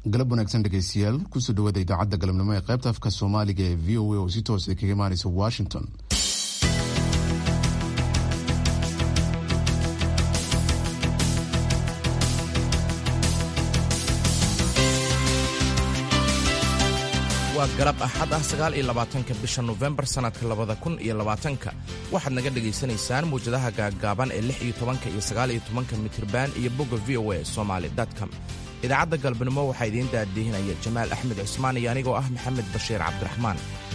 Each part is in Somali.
galab wanaagsan dhegeystayaal kusoo dhawaada idaacadda galabnimo ee qaybta afka soomaaliga ee v o a oo si toosa kaga imaanaysa washington waa galab axad ah sagaal iyo labaatanka bisha nofembar sannadka labada kun iyo labaatanka waxaad naga dhegaysanaysaan muwjadaha gaaggaaban ee lix iyo tobanka iyo sagaal iyo tobanka mitriban iyo bogga v o a somaali com idaacadda galabnimo waxaa idiin daadihinaya jamaal axmed cismaan iyo anigoo ah maxamed bashiir cabdiraxmaan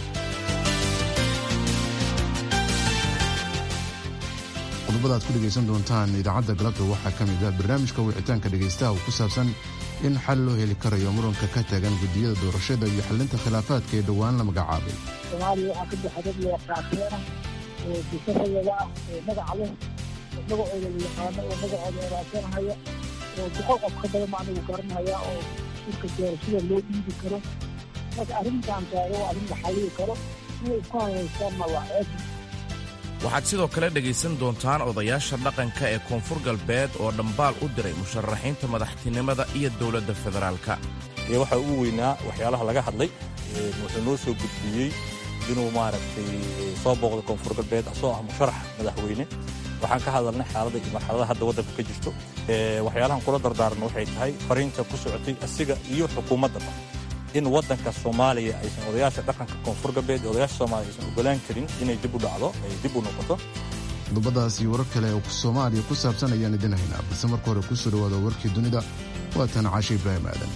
qodobada aad ku dhegaysan doontaan idaacadda galabta waxaa ka mid ah barnaamijka wicitaanka dhegaystaha oo ku saabsan in xal loo heli karayo muranka ka taagan guddiyada doorashada iyo xalinta khilaafaadka ee dhowaan la magacaabay soomaaliya waxaa ka buxa dad waaqaateena oo bisahayada ah oo magaca leh oo magacooda la yaqaano oo magacooda eraasanahaya oo boqol qof ka badan anigu garanhaya oo dhulka doorashada loo dhiibi karo marka arrintan taago waa arrin la xalliyi karo inay isku hayaystaanna waa ceeb waxaad sidoo kale dhegaysan doontaan odayaasha dhaqanka ee koonfur galbeed oo dhambaal u diray musharaxiinta madaxtinimada iyo dowladda federaalka ee waxaa ugu weynaa waxyaalaha laga hadlay wuxuu noo soo gudbiyey inuu maaragtay soo booqdo koonfur galbeed asoo ah musharax madaxweyne waxaan ka hadalnay xaaladda iyo marxaladaha hadda waddanka ka jirto waxyaalahan kula dardaaran waxay tahay fariinta ku socotay asiga iyo xukuumaddaba in waddanka soomaaliya aysan odayaasha dhaqanka koonfur galbeed ee odayaasha soomaaliya aysan ogolaan karin inay dib u dhacdo ay dib u noqoto qodobadaas iyo warar kale oo soomaaliya ku saabsan ayaan idin haynaa balse marka hore kusoo dhawaada warkii dunida waa tan caashe ibraahim aadan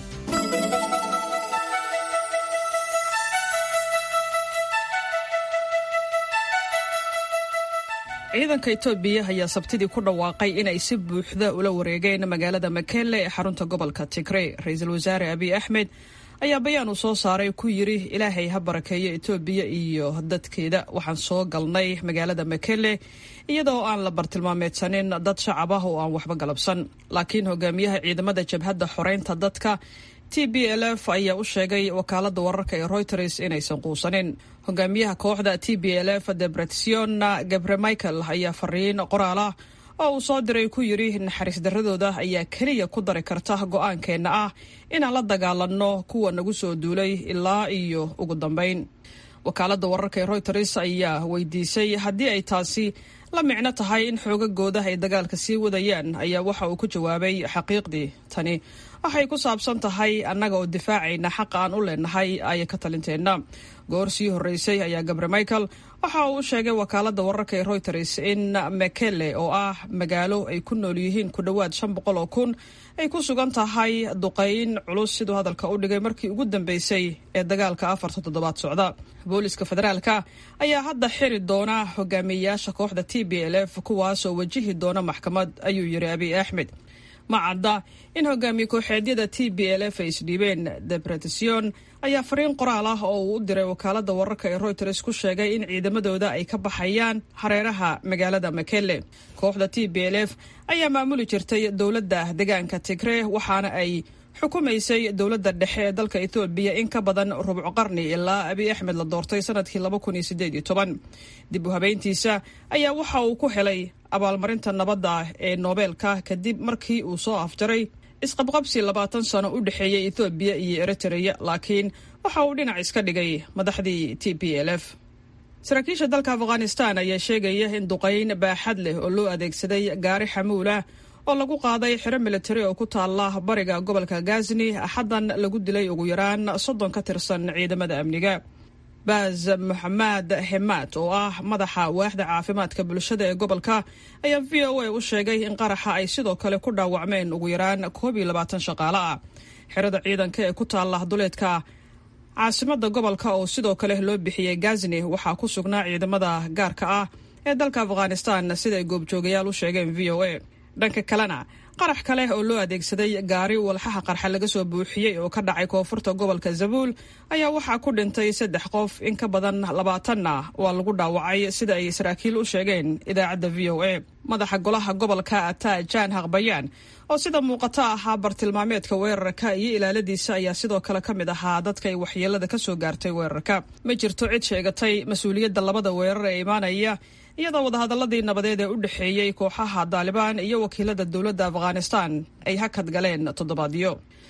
ciidanka etoobiya ayaa sabtidii ku dhawaaqay inay si buuxda ula wareegeen magaalada makele ee xarunta gobolka tigrey ra-iisul wasaare abiy axmed ayaa bayaan uu soo saaray ku yidhi ilaahay ha barakeeyo etoobiya iyo dadkeeda waxaan soo galnay magaalada makele iyadoo aan la bartilmaameedsanin dad shacab ah oo aan waxba galabsan laakiin hogaamiyaha ciidamada jabhadda xoreynta dadka t b l f ayaa u sheegay wakaalada wararka ee reuters inaysan quusanin hogaamiyaha kooxda t b l f debretsion gabre michael ayaa fariin qoraal ah oo uu soo diray ku yidhi naxariis darradooda ayaa keliya ku dari karta go'aankeenna ah inaan la dagaalanno kuwa nagu soo duulay ilaa iyo ugu dambayn wakaalada wararka ee reuters ayaa weydiisay haddii ay taasi la micno tahay in xoogagooda ay dagaalka sii wadayaan ayaa waxa uu ku jawaabay xaqiiqdii tani waxay ku saabsan tahay annaga oo difaacayna xaqa aan u leenahay aya ka talinteenna goor sii horreysay ayaa gabre michael waxa uu u sheegay wakaalada wararka ee reuters in mekele oo ah magaalo ay ku nool yihiin ku dhowaad shan boqol oo kun ay ku sugan tahay duqayn culus siduu hadalka u dhigay markii ugu dambeysay ee dagaalka afarta toddobaad socda booliska federaalka ayaa hadda xiri doona hogaamiyeyaasha kooxda t b l f kuwaasoo wajihi doona maxkamad ayuu yidhi abiy axmed ma cadda in hogaamiye kooxeedyada t b l f ay isdhiibeen debretation ayaa fariin qoraal ah oo uu u diray wakaalada wararka ee reuters ku sheegay in ciidamadooda ay ka baxayaan hareeraha magaalada makele kooxda t b l f ayaa maamuli jirtay dowladda deegaanka tigre waxaana ay xukumaysay dowladda dhexe ee dalka ethoobiya in ka badan rubco qarni ilaa abiy axmed la doortay sanadkii laba kun iyo sideed iyo toban dib u habeyntiisa ayaa waxa uu ku helay abaalmarinta nabadda ee noobeelka kadib markii uu soo afjaray isqabqabsi labaatan sano u dhexeeyey ethoobiya iyo eritreya laakiin waxa uu dhinac iska dhigay madaxdii t p l f saraakiisha dalka afghanistan ayaa sheegaya in duqayn baaxad leh oo loo adeegsaday gaari xamuulah oo lagu qaaday xero militari oo ku taala bariga gobolka gazni axaddan lagu dilay ugu yaraan soddon ka tirsan ciidamada amniga baaz moxamed hemaad oo ah madaxa waaxda caafimaadka bulshada ee gobolka ayaa v o a u sheegay in qaraxa ay sidoo kale ku dhaawacmeen ugu yaraan koob iyo labaatan shaqaale ah xerada ciidanka ee ku taala duleedka caasimada gobolka oo sidoo kale loo bixiyey gazni waxaa ku sugnaa ciidamada gaarka ah ee dalka afghanistan siday goobjoogayaal u sheegeen v o a dhanka kalena qarax kale oo loo adeegsaday gaari walxaha qarxa laga soo buuxiyey oo ka dhacay koonfurta gobolka zabuul ayaa waxaa ku dhintay saddex qof in ka badan labaatanna waa lagu dhaawacay sida ay saraakiil u sheegeen idaacadda v o a madaxa golaha gobolka ata jan haqbayaan oo sida muuqata ahaa bartilmaameedka weerarka iyo ilaaladiisa ayaa sidoo kale ka mid ahaa dadka ay waxyeelada ka soo gaartay weerarka ma jirto cid sheegatay mas-uuliyadda labada weerar ee imaanaya iyadoo wadahadaladii nabadeed ee u dhexeeyey kooxaha daalibaan iyo wakiilada dowladda afghanistan ay hakad galeen toddobaadyo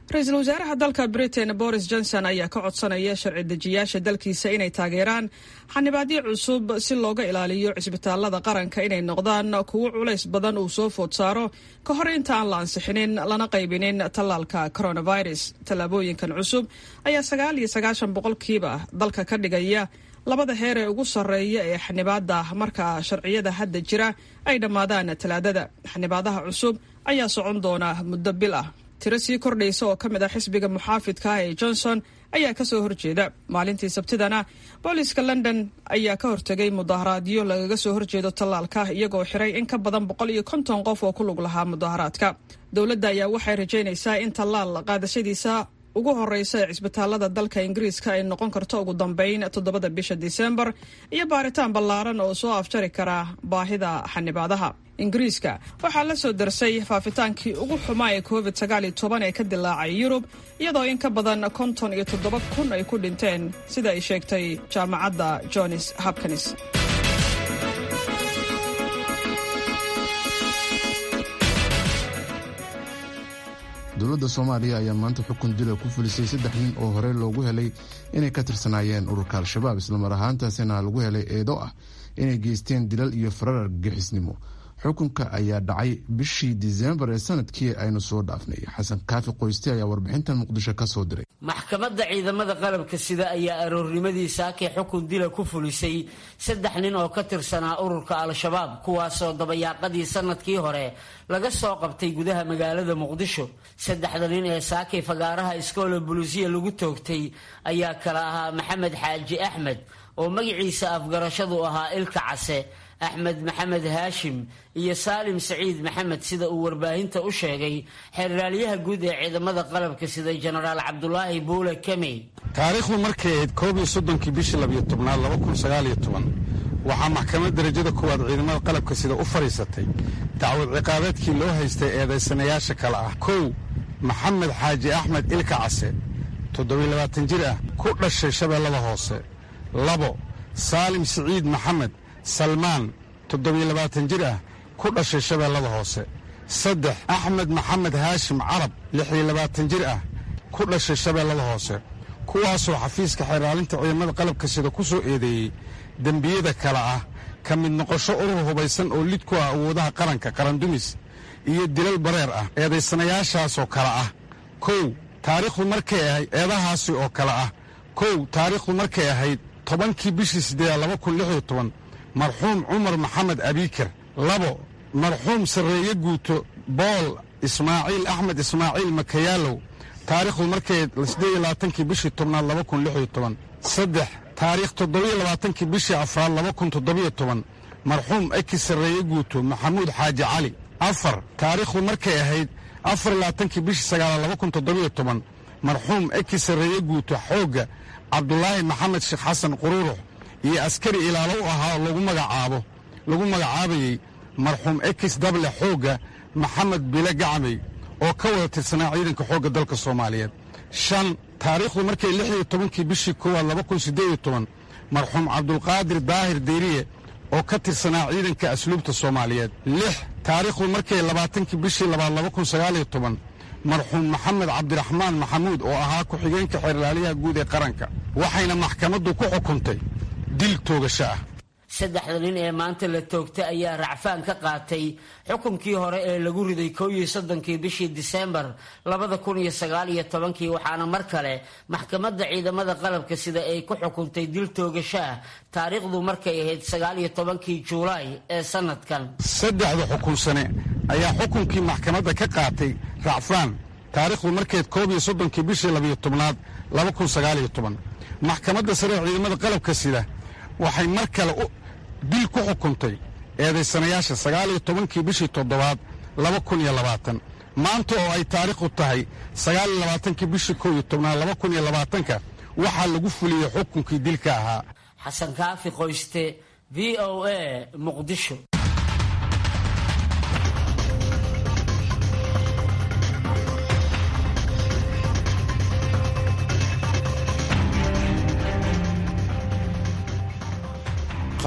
ra-iisul wasaaraha dalka britain boris johnson ayaa ka codsanaya sharci dejiyaasha dalkiisa inay taageeraan xanibaadyo cusub si looga ilaaliyo cisbitaalada qaranka inay noqdaan kuwo culays badan uu soo food saaro ka hor inta aan la ansixinin lana qaybinin tallaalka coronavirus tallaabooyinkan cusub ayaa sagaal iyo sagaashan boqolkiiba dalka ka dhigaya labada heer ee ugu sarreeya ee xanibaada marka sharciyada hadda jira ay dhammaadaan talaadada xanibaadaha cusub ayaa socon doona muddo bil ah tiro sii kordhaysa oo ka mid ah xisbiga muxaafidka ah ee johnson ayaa kasoo horjeeda maalintii sabtidana booliiska london ayaa ka hortegay mudaharaadyo lagaga soo horjeedo tallaalka iyagoo xiray in ka badan boqol iyo konton qof oo ku lug lahaa mudaharaadka dowladda ayaa waxay rajaynaysaa in tallaal qaadashadiisa ugu horeysa ee cisbitaalada dalka ingiriiska ay noqon karto ugu dambeyn toddobada bisha disembar iyo baaritaan ballaaran oo soo afjari kara baahida xanibaadaha ingiriiska waxaa la soo darsay faafitaankii ugu xumaa ee covid sagaal iyo toban ee ka dilaacay yurub iyadoo in ka badan konton iyo toddoba kun ay ku dhinteen sida ay sheegtay jaamacadda johns hopkins dowladda soomaaliya ayaa maanta xukun dila ku fulisay saddex nin oo horey loogu helay inay ka tirsanaayeen ururka al-shabaab islamar ahaantaasina lagu helay eedo ah inay geysteen dilal iyo farar argagixisnimo xukunka ayaa dhacay bishii disembar ee sanadkii aynu soo dhaafnay xasan kaafi qoyste ayaa warbixintan muqdisho ka soo diray maxkamadda ciidamada qalabka sida ayaa aroornimadii saakay xukun dila ku fulisay saddex nin oo ka tirsanaa ururka al-shabaab kuwaasoo dabayaaqadii sanadkii hore laga soo qabtay gudaha magaalada muqdisho saddexda nin ee saakay fagaaraha iskoola bulisiya lagu toogtay ayaa kala ahaa maxamed xaaji axmed oo magaciisa afgarashadu ahaa ilka case axmed maxamed haashim iyo saalim saciid maxamed sida uu warbaahinta u sheegay xeerraaliyaha guud ee ciidamada qalabka sida jenaraal cabdulaahi buule kemey taariikhdu markay ahayd koob iyo soddonkii bishii labiyo tobnaad laba kun sagaaliyo toban waxaa maxkamad darajada koowaad ciidamada qalabka sida u fadhiisatay dacwad ciqaabeedkii loo haystay eedaysanayaasha kale ah kow maxamed xaaji axmed ilka case toddobiyo labaatan jir ah ku dhashay shabeellada hoose labo saalim siciid maxamed salmaan toddobiyo labaatan jir ah ku dhashay shabeellada hoose saddex axmed maxamed haashim carab lixiyo labaatan jir ah ku dhashay shabeellada hoose kuwaasoo xafiiska xeeraalinta ciidamada qalabka sida ku soo eedeeyey dembiyada kale ah ka mid noqosho urur hubaysan oo lid ku ah awoodaha qaranka qarandumis iyo dilal bareer ah eedaysanayaashaasoo kale ah kow taariikhdu markay ahayd eedahaasi oo kale ah kow taariikhdu markay ahayd tobankii bishii siddeedaad laba kun lix iyo toban marxuum cumar maxamed abiikar labo marxuum sarreeye guuto bool ismaaciil axmed ismaaciil makayaalow taariikhdu markay siddeed iyo labaatankii bishii tobnaad laba kun lix iyo toban saddex taariikh toddobiyo labaatankii bishii afraad laba kun toddobiyo toban marxuum eki sarreeye guuto maxamuud xaaji cali afar taariikhdu markay ahayd afar iyo labaatankii bishii sagaalaad laba kun toddobiyo toban marxuum eki sarreeye guuto xoogga cabdulaahi maxamed sheekh xasan quruurux iyo askari ilaalo u ahaa lagu magacaabo lagu magacaabayey marxuum ekis dable xoogga maxamed bile gacmey oo ka wada tirsanaa ciidanka xoogga dalka soomaaliyeed shan taariikhdu markay lix iyo tobankii bishii koowaad laba kun siddeed iyo toban marxuum cabdulqaadir daahir deyriye oo ka tirsanaa ciidanka asluubta soomaaliyeed lix taariikhdu markay labaatankii bishii labaad laba kun sagaaliyo toban marxuum maxamed cabdiraxmaan maxamuud oo ahaa ku-xigeenka xeerlaaliyaha guud ee qaranka waxayna maxkamaddu ku xukuntay dil toogasho ah saddexda nin ee maanta la toogtay ayaa racfaan ka qaatay xukunkii hore ee lagu riday kow iyo soddonkii bishii disembar labada kun iyo sagaal iyo tobankii waxaana mar kale maxkamadda ciidamada qalabka sida ay ku xukuntay dil toogasho ah taariikhdu markay ahayd sagaal iyo tobankii juulaay ee sanadkan saddexda xukunsane ayaa xukunkii maxkamadda ka qaatay racfaan taariikhdu markeed koob iyo soddonkii bishii labiyo tobnaad laba kun sagaaliyo toban maxkamadda sare ee ciidamada qalabka sida waxay mar kale dil ku xukuntay eedaysanayaasha sagaal iyo tobankii bishii toddobaad laba kun iyo labaatan maanta oo ay taariikhdu tahay sagaal iyo labaatankii bishii kow iyo tobnaad laba kun iyo labaatanka waxaa lagu fuliyey xukunkii dilka ahaa xasan kaafi qoyste v o a muqdisho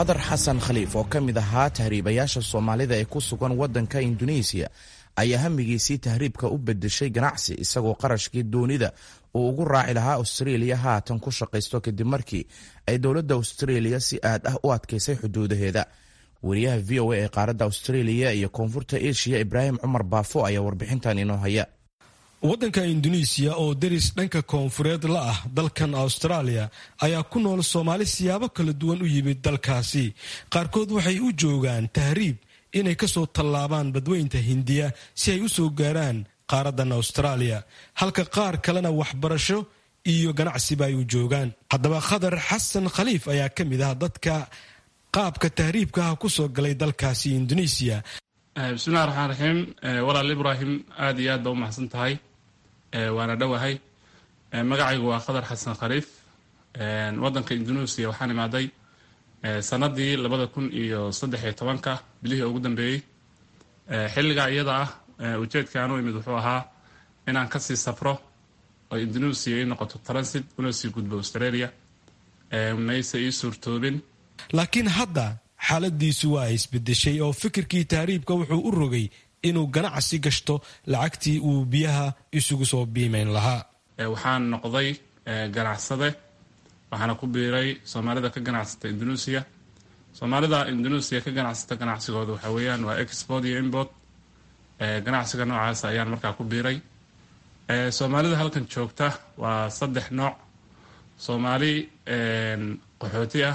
khadar xasan khaliif oo ka mid ahaa tahriibayaasha soomaalida ee ku sugan waddanka induneisiya ayaa hamigiisii tahriibka u bedeshay ganacsi isagoo qarashkii doonida uu ugu raaci lahaa austraeliya haatan ku shaqaysto kadib markii ay dowladda austraeliya si aad ah u adkaysay xuduudaheeda wariyaha v o a ee qaaradda austraeliya iyo koonfurta eshiya ibraahim cumar baafo ayaa warbixintan inoo haya waddanka induneisiya oo deris dhanka koonfureed la ah dalkan austraaliya ayaa ku nool soomaali siyaabo kala duwan u yimid dalkaasi qaarkood waxay u joogaan tahriib inay ka soo tallaabaan badweynta hindiya si ay u soo gaaraan qaaradan austraaliya halka qaar kalena waxbarasho iyo ganacsiba ay u joogaan haddaba khadar xasan khaliif ayaa ka mid ah dadka qaabka tahriibkaha ku soo galay dalkaasi induneisiya bismillahi raxmaan raxiim walaal ibraahim aada iyo aad baa u maxsan tahay waana dhowahay magacaygu waa khadar xasan khaliif waddanka indonesia waxaan imaaday sanadii labada kun iyo saddex iyo tobanka bilihii ugu dambeeyey xilligaa iyada ah ujeedka aan u imid wuxuu ahaa inaan kasii safro oo indonesia ii noqoto transit una sii gudbo australia mayse ii suurtoobin laakiin hadda xaaladiisu waa isbedeshay oo fikirkii tahriibka wuxuu u rogay inuu ganacsi gashto lacagtii uu biyaha isugu soo biimayn lahaa waxaan noqday ganacsade waxaana ku biiray soomaalida ka ganacsata indonesia soomaalida indonesia ka ganacsata ganacsigooda waxaa weeyaan waa export iyo import ganacsiga noocaas ayaan markaa ku biiray soomaalida halkan joogta waa saddex nooc soomaali qaxooti ah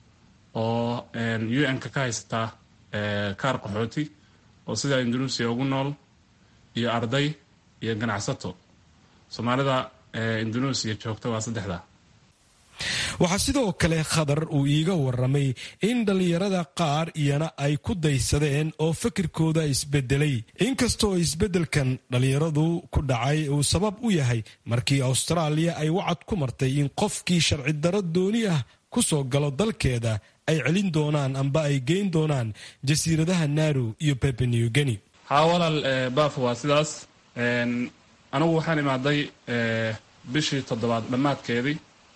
oo un-ka ka haysataa kaar qaxooti oo sidaa indonesia ugu nool iyo arday iyo ganacsato soomaalida indonesia joogta waa saddexda waxaa sidoo kale khadar uu iiga waramay in dhallinyarada qaar iyana ay ku daysadeen oo fikirkooda isbedelay inkastoo isbeddelkan dhallinyaradu ku dhacay uu sabab u yahay markii austraaliya ay wacad ku martay in qofkii sharci daro dooni ah ku soo galo dalkeeda ay celin doonaan amba ay geyn doonaan jasiiradaha naru iyo bebenew geni haa walaal baaf waa sidaas anigu waxaan imaaday bishii toddobaad dhammaadkeedii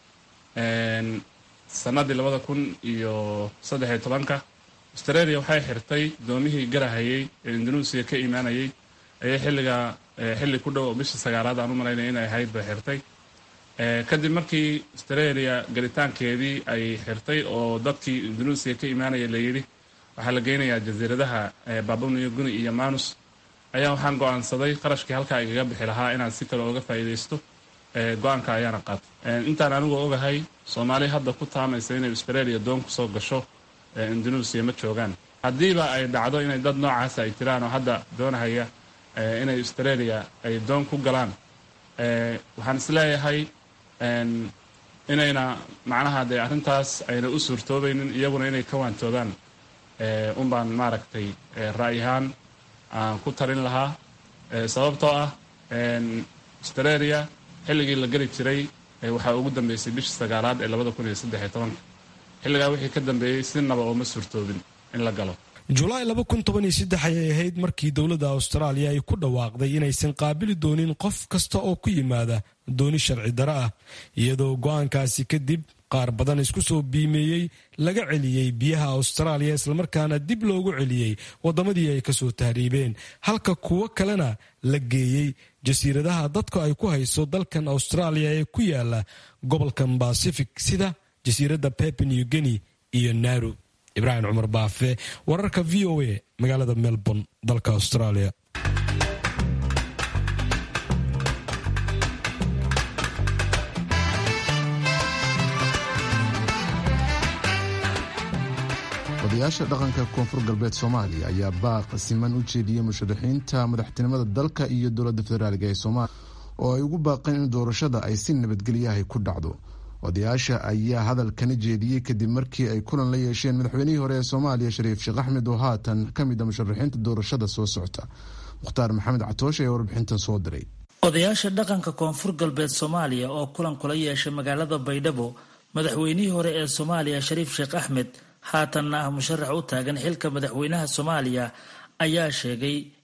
sanadii labada kun iyo saddexiyo tobanka australia waxay xirtay doomihii garahayay ee indonesia ka imaanayay ayay xilligaa xilli ku dhow bishii sagaalaad aan u malaynaya inay ahayd bay xirtay kadib markii australia galitaankeedii ay xirtay oo dadkii indonesia ka imaanaya layidhi waxaa la geynayaa jasiiradaha babuniyo guni iyo manus ayaa waxaan go-aansaday qarashkii halkaa igaga bixi lahaa inaan si kale oga faa'iidaysto go-aanka ayaana qaatay intaan anigoo ogahay soomaali hadda ku taamaysa inay australia doon kusoo gasho indonesia ma joogaan haddiiba ay dhacdo inay dad noocaas ay jiraan oo hadda doonahaya inay australia ay doon ku galaan waxaan isleeyahay inayna macnaha dee arrintaas ayna u suurtoobaynin iyaguna inay ka waantoodaan unbaan maaragtay ra'yahaan aan ku tarin lahaa sababtoo ah australia xilligii la geli jiray waxaa ugu dambeysay bishii sagaalaad ee labada kun iyo saddexiyo tobanka xilligaa wixii ka dambeeyey si naba ooma suurtoobin in la galo julaay ayay ahayd markii dowladda austraaliya ay ku dhawaaqday inaysan qaabili doonin qof kasta oo ku yimaada dooni sharci daro ah iyadoo go-aankaasi kadib qaar badan isku soo biimeeyey laga celiyey biyaha austraaliya islamarkaana dib loogu celiyey waddamadii ay kasoo tahriibeen halka kuwo kalena la geeyey jasiiradaha dadku ay ku hayso dalkan austraaliya ee ku yaala gobolkan bacific sida jasiiradda pepenew geni iyo naru ibraahim cumar baafe wararka v o a magaalada melbourne dalka australia odayaasha dhaqanka koonfur galbeed soomaaliya ayaa baaq siman u jeediyey musharaxiinta madaxtinimada dalka iyo dowladda federaaliga ee soomaaliya oo ay ugu baaqeen in doorashada ay si nabadgelyahay ku dhacdo odayaasha ayaa hadalkana jeediyey kadib markii ay kulan la yeesheen madaxweynihii hore ee soomaaliya shariif sheekh axmed oo haatan ka mid a musharaxiinta doorashada soo socota mukhtaar maxamed catoosh ayaa warbixintan soo diray odayaasha dhaqanka koonfur galbeed soomaaliya oo kulan kula yeeshay magaalada baydhabo madaxweynihii hore ee soomaaliya shariif sheekh axmed haatanna ah musharax u taagan xilka madaxweynaha soomaaliya ayaa sheegay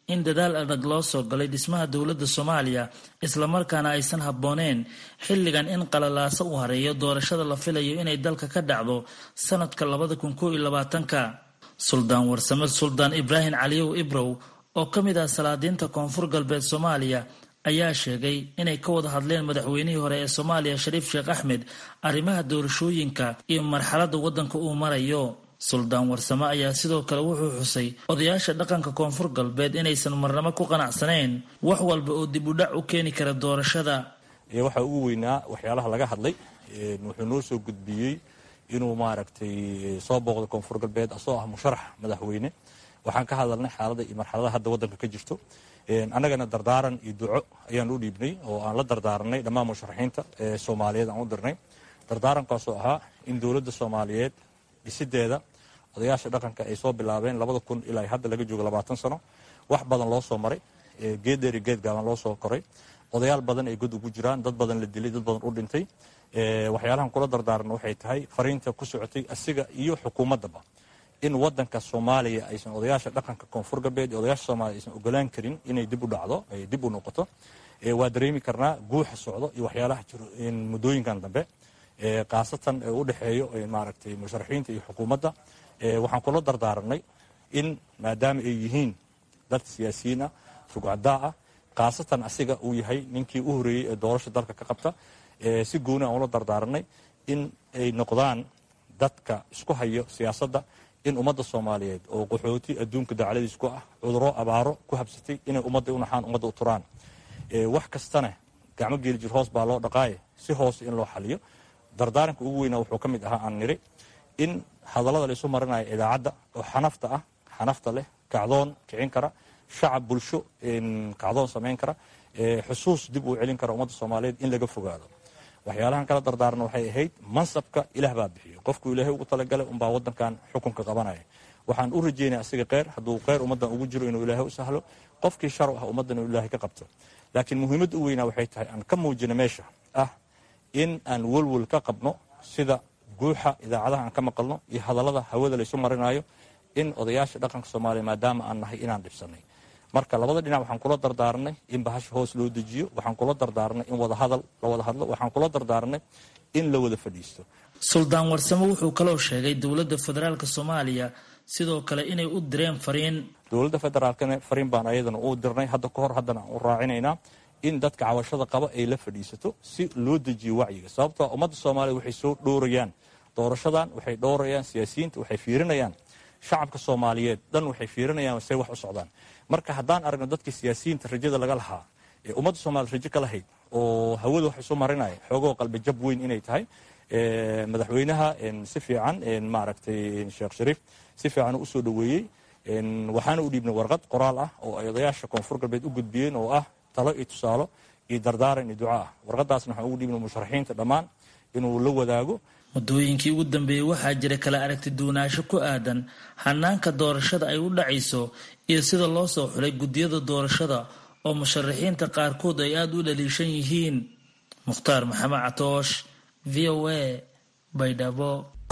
in dadaal adag loo soo galay dhismaha dowladda soomaaliya islamarkaana aysan habbooneen xilligan in qalalaaso u hareeyo doorashada la filayo inay dalka ka dhacdo sanadka labada kun koo iyo labaatanka suldaan warsame suldaan ibraahim caliyow ibrow oo ka mid ah salaadiinta koonfur galbeed soomaaliya ayaa sheegay inay ka wada hadleen madaxweynihii hore ee soomaaliya shariif sheekh axmed arrimaha doorashooyinka iyo marxaladda waddanka uu marayo suldaan warsame ayaa sidoo kale wuxuu xusay odayaasha dhaqanka koonfur galbeed inaysan marnamo ku qanacsanayn wax walba oo dib u dhac u keeni kara doorashada waxaa ugu weynaa waxyaalaha laga hadlay wuxuu noo soo gudbiyey inuu maaragtay soo booqdo koonfur galbeed asoo ah musharax madaxweyne waxaan ka hadalnay xaalada iyo marxaladaha hadda waddanka ka jirto annagana dardaaran iyo duco ayaan u dhiibnay oo aan la dardaaranay dhammaan musharaxiinta ee soomaaliyeed aan u dirnay dardaarankaasoo ahaa in dowladda soomaaliyeed dhisideeda odayaasha dhaqanka ay soo bilaabeen labada kun ilaa hadda laga joogo labaatan sano wax badan loo soo maray geed dheeri geed gaaban loo soo koray odayaal badan ay god ugu jiraan dad badan la dilay dad badan u dhintay waxyaalahan kula dardaaranna waxay tahay fariinta ku socotay asiga iyo xukuumaddaba in wadanka soomaaliya aysan odayaasha dhaqanka koonfur galbeed iyo odayaasha soomaaliya aysan ogolaan karin inay dib u dhacdo ay dib u noqoto waa dareemi karnaa guuxa socdo iyo waxyaalaha jiro muddooyinkan dambe khaasatan u dhexeeyo maaragtay musharaxiinta iyo xukuumadda waxaan kula dardaaranay in maadaama ay yihiin dad siyaasiyiin ah rugcadaa ah khaasatan asiga uu yahay ninkii u horeeyey ee doorasha dalka ka qabta si gooni aan ula dardaaranay in ay noqdaan dadka isku hayo siyaasadda in ummadda soomaaliyeed oo qaxooti adduunka dacladiis ku ah cuduro abaaro ku habsatay inay ummadda u naxaan ummadda u turaan wax kastana gacmo geeli jir hoos baa loo dhaqaaye si hoose in loo xaliyo dardaaranka ugu weynaa wuxuu ka mid ahaa aan niri in hadallada la isu marinaya idaacadda oo xanafta ah xanafta leh kacdoon kicin kara shacab bulsho kacdoon samayn kara xusuus dib uu celin kara ummadda soomaaliyeed in laga fogaado waxyaalahan kala dardaarna waxay ahayd mansabka ilaah baa bixiyo qofkuu ilaahay ugu talagalay unbaa wadankan xukunka qabanaya waxaan u rajeynaya asiga kheyr hadduu kheyr ummaddan ugu jiro inuu ilaahay u sahlo qofkii shar ah ummaddan inuu ilaahay ka qabto laakiin muhiimadda u weynaa waxay tahay aan ka muujino meesha ah in aan welwel ka qabno sida guuxa idaacadaha aan ka maqalno iyo hadallada hawada laysu marinayo in odayaasha dhaqanka soomaaliya maadaama aan nahay inaan dhibsanay marka labada dhinac waxaan kula dardaaranay in bahasha hoos loo dejiyo waxaan kula dardaaranay in wadahadal la wada hadlo waxaan kula dardaaranay in la wada fadhiisto suldaan warsamo wuxuu kaloo sheegay dowladda federaalk soomaaliya sidoo kale inay u direen fariin dowladda federaalkana fariin baan ayadana u dirnay hadda ka hor haddana aan u raacinaynaa in dadka cawashada qaba ay la fadhiisato si loo dejiyo wacyiga sababtoo ummadda soomaaliya waxay soo dhowrayaan doorashadan waxay dhowrayaan siyaasiyiinta waxay fiirinayaan shacabka soomaaliyeed dhan waxay fiirinayaan say wax u socdaan marka haddaan aragno dadkii siyaasiyiinta rajada laga lahaa ee ummadda soomaliya rajo ka lahayd oo hawada wax isu marinaya xoogoo qalbi jab weyn inay tahay madaxweynaha si fiican maaragtay sheekh shariif si fiican u soo dhoweeyey waxaana u dhiibnay warqad qoraal ah oo ay odayaasha koonfur galbeed u gudbiyeen oo ah talo iyo tusaalo iyo dardaaran iyo duca ah warqadaasna waxaan ugu dhiibnay musharaxiinta dhammaan inuu la wadaago muddooyinkii ugu dambeeyey waxaa jira kala aragti duwanaansho ku aadan hanaanka doorashada ay u dhacayso iyo sida loo soo xulay guddiyada doorashada oo musharaxiinta qaarkood ay aada u dhaliishan yihiin mukhtaar maxamed catoosh v o a baydhabo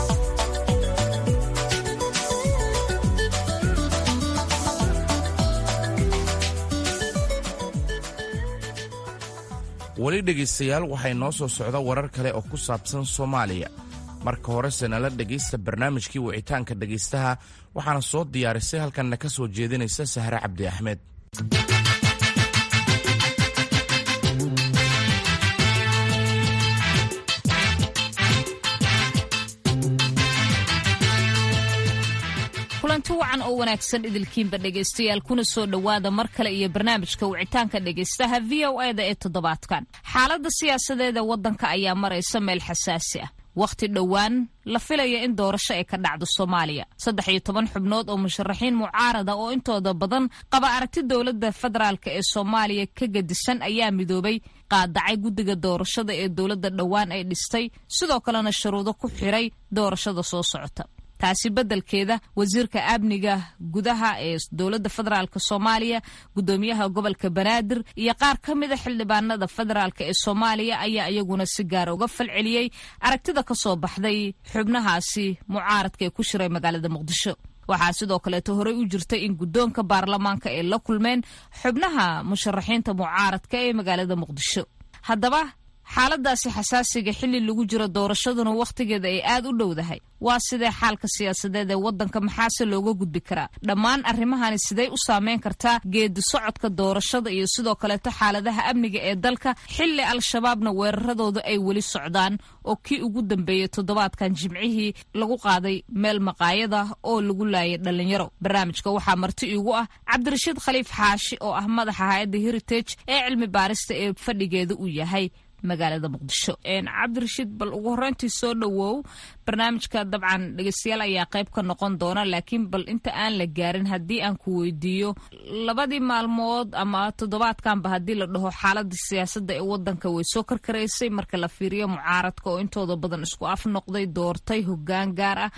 weli dhegaystayaal waxay noo soo socda warar kale oo ku saabsan soomaaliya marka horese nala dhegaysta barnaamijkii wicitaanka dhegaystaha waxaana soo diyaarisay halkanna ka soo jeedinaysa sahre cabdi axmed kulanti wacan oo wanaagsan idilkiinba dhegaystayaal kuna soo dhowaada mar kale iyo barnaamijka wicitaanka dhegaystaha v o e da ee toddobaadkan xaaladda siyaasadeed ee waddanka ayaa maraysa meel xasaasi ah wakhti dhowaan la filaya in doorasho ay ka dhacdo soomaaliya saddex iyo toban xubnood oo musharaxiin mucaarada oo intooda badan qaba aragti dowladda federaalk ee soomaaliya ka gedisan ayaa midoobay qaadacay guddiga doorashada ee dowladda dhowaan ay dhistay sidoo kalena shuruudo ku xiray doorashada soo socota taasi beddelkeeda wasiirka amniga gudaha ee dowladda federaalk soomaaliya guddoomiyaha gobolka banaadir iyo qaar ka mida xildhibaanada federaalk ee soomaaliya ayaa iyaguna si gaara uga falceliyey aragtida ka soo baxday xubnahaasi mucaaradka ee ku shiray magaalada muqdisho waxaa sidoo kaleeto horey u jirtay in guddoonka baarlamaanka ay la kulmeen xubnaha musharaxiinta mucaaradka ee magaalada muqdisho haddaba xaaladaasi xasaasiga xilli lagu jiro doorashaduna wakhtigeeda ay aad u dhowdahay waa sidee xaalka siyaasadeed ee waddanka maxaase looga gudbi karaa dhammaan arrimahani sidey u saameyn kartaa geedi socodka doorashada iyo sidoo kaleeto xaaladaha amniga ee dalka xilli al-shabaabna weeraradooda ay weli socdaan oo kii ugu dambeeyey toddobaadkan jimcihii lagu qaaday meel maqaayada oo lagu laayay dhallinyaro barnaamijka waxaa marti iigu ah cabdirashiid khaliif xaashi oo ah madaxa hay-adda heritage ee cilmi baarista ee fadhigeeda uu yahay magaalada muqdisho cabdirashiid bal ugu horeyntii soo dhowow barnaamijka dabcan dhegeystayaal ayaa qayb ka noqon doona laakiin bal inta aan la gaarin haddii aan ku weydiiyo labadii maalmood ama toddobaadkanba haddii la dhaho xaalada siyaasadda ee wadanka way soo karkaraysay marka la fiiriyo mucaaradka oo intooda badan isku af noqday doortay hogaan gaar ah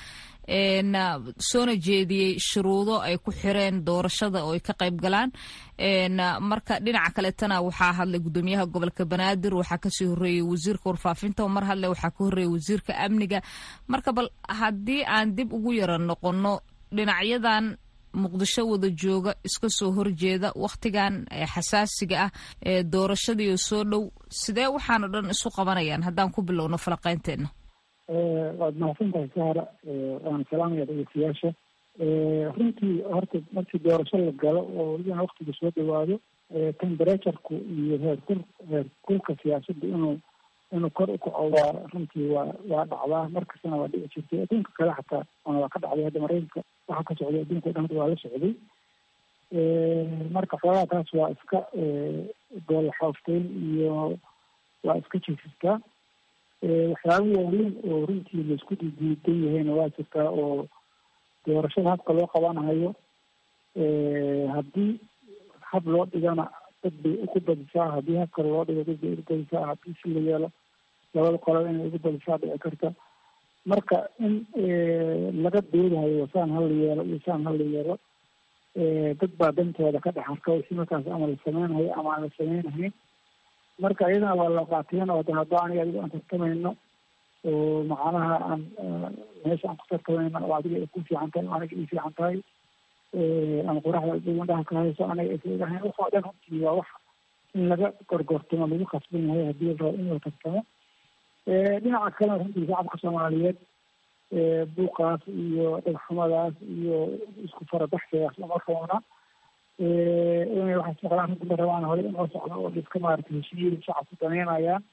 soona jeediyey shuruudo ay ku xireen doorashada oo ay ka qayb galaan marka dhinaca kaletana waxaa hadlay gudoomiyaha gobolka banaadir waxaa kasii horeeyey wasiirka warfaafinta mar hadle waxaa ka horeeyey wasiirka amniga marka bal haddii aan dib ugu yara noqono dhinacyadan muqdisho wada jooga iska soo horjeeda wakhtigan xasaasiga ah ee doorashadiio soo dhow sidee waxaano dhan isu qabanayaan haddaan ku bilowno falaqeynteena waad mahadsantahay sahra waana salaamaya dhegeystayaasha runtii horta markii doorasho la galo oo welibana waktiga soo dhawaado temberatureku iyo heerkul heerkulka siyaasadda inuu inuu kor ukaco waa runtii waa waa dhacdaa markastana waa dhici jirtay adduunka kale xataa ona waa ka dhacday hadda maraykanka waxa ka socday adduunka o dhan hadda waa la socday marka xoogaa taas waa iska goolaxoofteyn iyo waa iska jiifistaa waxyaaba waaweyn oo runtii laisku diidiidan yahayna waa jirtaa oo doorashada habka loo qabanahayo haddii hab loo dhigana dad bay ugu badisaa haddii hab kale loo dhigo dad bay ugu badisaa haddii si la yeelo labada qolaba inay ugu badisaa dhici karta marka in laga doodahayo saan hala yeelo iyo saan hala yeelo dad baa dantooda ka dhex arka wixii markaas ama la sameynhayo ama aan la sameynahayn marka iyadana waa la qaateen oo de hadda aniga adigo aan tartamayno oo macnaha aan meesha aan ku tartamayno oo adiga ay ku fiican tahay oo aniga ii fiican tahay ama qoraxda dhigandhaha ka hayso aniga aysahayn waxoo dhan runtii waa wax in laga gorgortamo lagu khasban yahay haddii la rabo in la tartamo dhinaca kalena runtii shacabka soomaaliyeed buuqaas iyo dhagxumadaas iyo isku farabaxsigaas uma roona inay waxay socdaan runtii ma rabaan hore inoo socdo oo iska maaragtay heshiiyey shacabku daneynayaan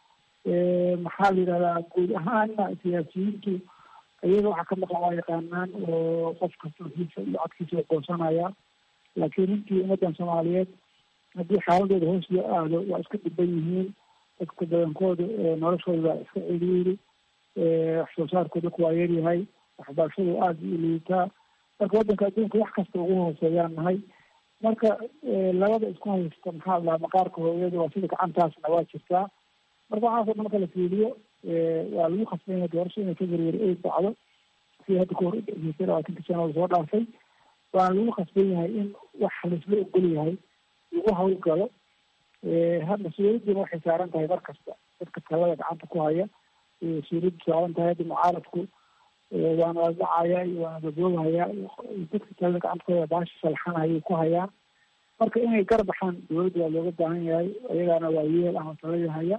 maxaa la yidhahdaa guud ahaana siyaasiyiintu iyaga waxaa ka maqan waa yaqaanaan oo qof kasta hiisa iyo codkiisa waa goosanaya laakiin runtii ummaddan soomaaliyeed haddii xaaladooda hoos loo aado waa iska dhiban yihiin dadka badankooda noloshooda waa iska celiiri wax soo saarkooda ku waa yaryahay waxbarashadu aada u liitaa marka waddanka adduunka wax kasta ugu hooseeyaan nahay marka labada isku haysta maxaa lahaa maqaarka hooyada waa sida gacantaasna waa jirtaa marka waxaasoo dhan marka la fiiliyo waa lagu khasban yahay doorasho inay february eight dhacdo si hadda kahor udhexeysay labaatanka sano lasoo dhaafay waana lagu khasban yahay in wax laisla ogol yahay lagu hawlgalo mas-uuliyaddiina waxay saaran tahay mar kasta dadka talada gacanta ku haya mas-uuliyaddu saaran tahay hadda mucaaradku waana la dhacaya iyo waana daboogahaya dadka talada gacanta ku haya baasha salxanayay ku hayaan marka inay garbaxaan dowladda waa looga baahan yahay ayagaana waa yeel ama talada haya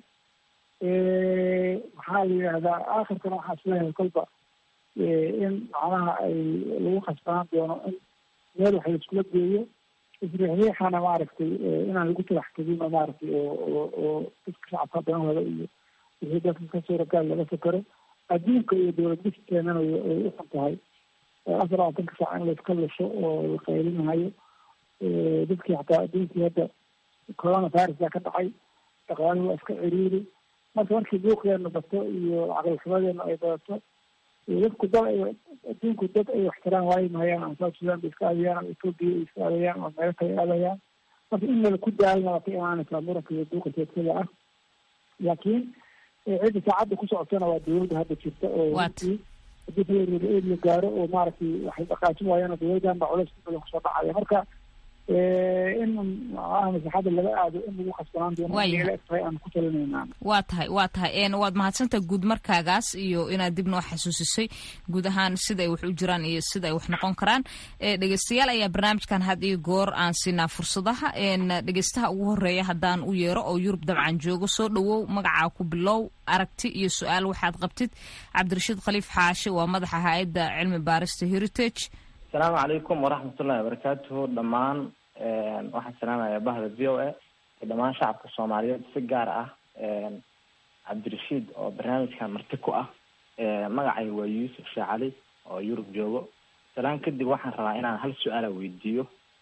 maxaa la yidhahdaa aakhirkana waxaa isleeyahay kolba in macnaha ay lagu khasbanaan doono in meel wax laiskula geeyo isriixriixana maaragtay inaan lagu talax tegin oo maaragtay oo oo oo dadka shacabka danahooda iyo wixii dadka ka suuragaal laga fakero adduunka iyo dowlad dhiskeenana ay u xun tahay afar labaatanka saac in layska lusho oo la qaylinahayo dadkii xataa adduunkii hadda corona virus baa ka dhacay dhaqaaluhu waa iska ciriiri marka markii buuqeena bato iyo caqlixumadeena ay badato dadku dad ay adduunku dad ay waxtiraan waayi mahayaan ama south sudan bay iska aadayaan ama ethoopia ay iska aadayaan ama meelo kale aadayaan marka in mala ku daalna waa ka imaanaysaa muranka iyo buuqa seedsada ah laakiin cidda saacadda ku socotana waa dowladda hadda jirta oo runtii haddii february eid la gaaro oo maaragtay waxay dhaqaajin waayaan dowladdan baa culays badan kusoo dhacaya marka in masaxada laga aado in lagu khasbanaan doono tahay aan ku talinayna waa tahay waa tahay waad mahadsantaha guud markaagaas iyo inaad dib noo xasuusisay guud ahaan sida ay wax u jiraan iyo sida ay wax noqon karaan dhegeystayaal ayaa barnaamijkan had iyo goor aan siinaa fursadaha dhegeystaha ugu horeeya haddaan u yeero oo yurub dabcan joogo soo dhawow magacaa ku bilow aragti iyo su-aal waxaad qabtid cabdirashiid khaliif xaashi waa madaxa hay-adda cilmi baarista heritage asalaamu calaykum waraxmatullahi wabarakaatuhu dhammaan waxaan salaamayaa bahda v o a iyo dhammaan shacabka soomaaliyeed si gaar ah cabdirashiid oo barnaamijkan marti ku ah magacay waa yuusuf sheekh cali oo yurub joogo salaan kadib waxaan rabaa inaan hal su-aala weydiiyo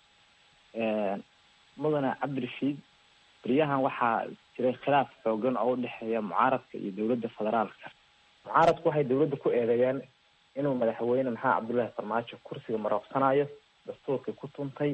mudane cabdirashiid beryahan waxaa jiray khilaaf xoogan oo udhexeeya mucaaradka iyo dowladda federaalka mucaaradku waxay dowladda ku eedeeyeen inuu madaxweyne maxamed cabdullaahi farmaajo kursiga marooqsanayo dastuurkii ku tuntay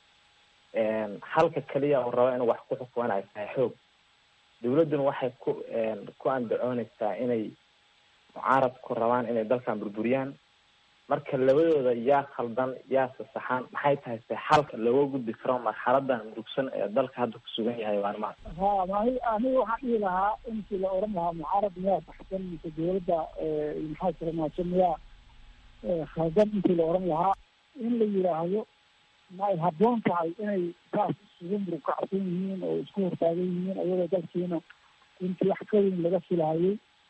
halka keliya uu rabo inuu wax ku xukuman ay tahay xoog dowladduna waxay ku ku andacooneysaa inay mucaaradku rabaan inay dalkan burburiyaan marka labadooda yaa khaldan yaa sasaxan maxay tahay se xalka looga gudbi karo marxaladan murugsan ee dalka hadda ku sugan yahay maalmaha ha mani aniga waxaan dhihi lahaa intii la oran lahaa mucaarad miyaa saxsan mise dowladda maxaa jira maaso miyaa khaldan intii la oran lahaa in la yidhaahdo ma ay habboon tahay inay saas isugu murug kacsan yihiin oo isku hortaagan yihiin ayagoo dalkiina intii wax ka weyn laga filahayay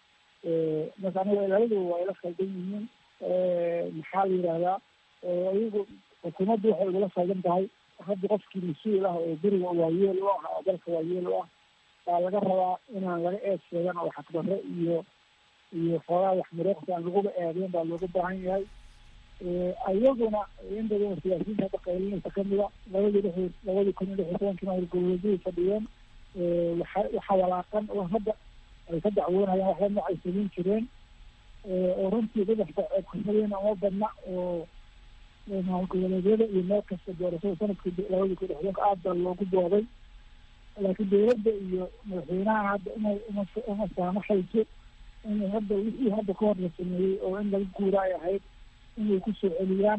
marka aniga labadooda waa ila khaldan yihiin maxaa la yidhahdaa iyagu xukuumaddu waxay ugula khaldan tahay hadda qofkii mas-uul ah oo beriga waayeel u ah oo dalka waayeel u ah baa laga rabaa inaan laga eed sheegan oo xaqdarre iyo iyo xoogaa wax mureeqsi aan laguba eedeyn baa looga baahan yahay iyaguna in badan siyaasiyiinta hadda qaylinaysa kamida labadii lix labadii kun iyo lix iyo tobankii maamul goboleedyadii fadhiyeen waxa waxa walaaqan oo hadda ay ka dacwoonayaan waxba nooc ay samayn jireen oo runtii dadaxda kursadeyna uma badna oo maamul goboleedyada iyo meel kasta doorashada sanadkii labadii kun lixdoonka aad baa loogu dooday laakiin dowladda iyo madaxweynaha hadda inay uma uma saamaxayso inay hadda wixii hadda ka hor la sameeyey oo in laga guura ay ahayd inay kusoo celiyaan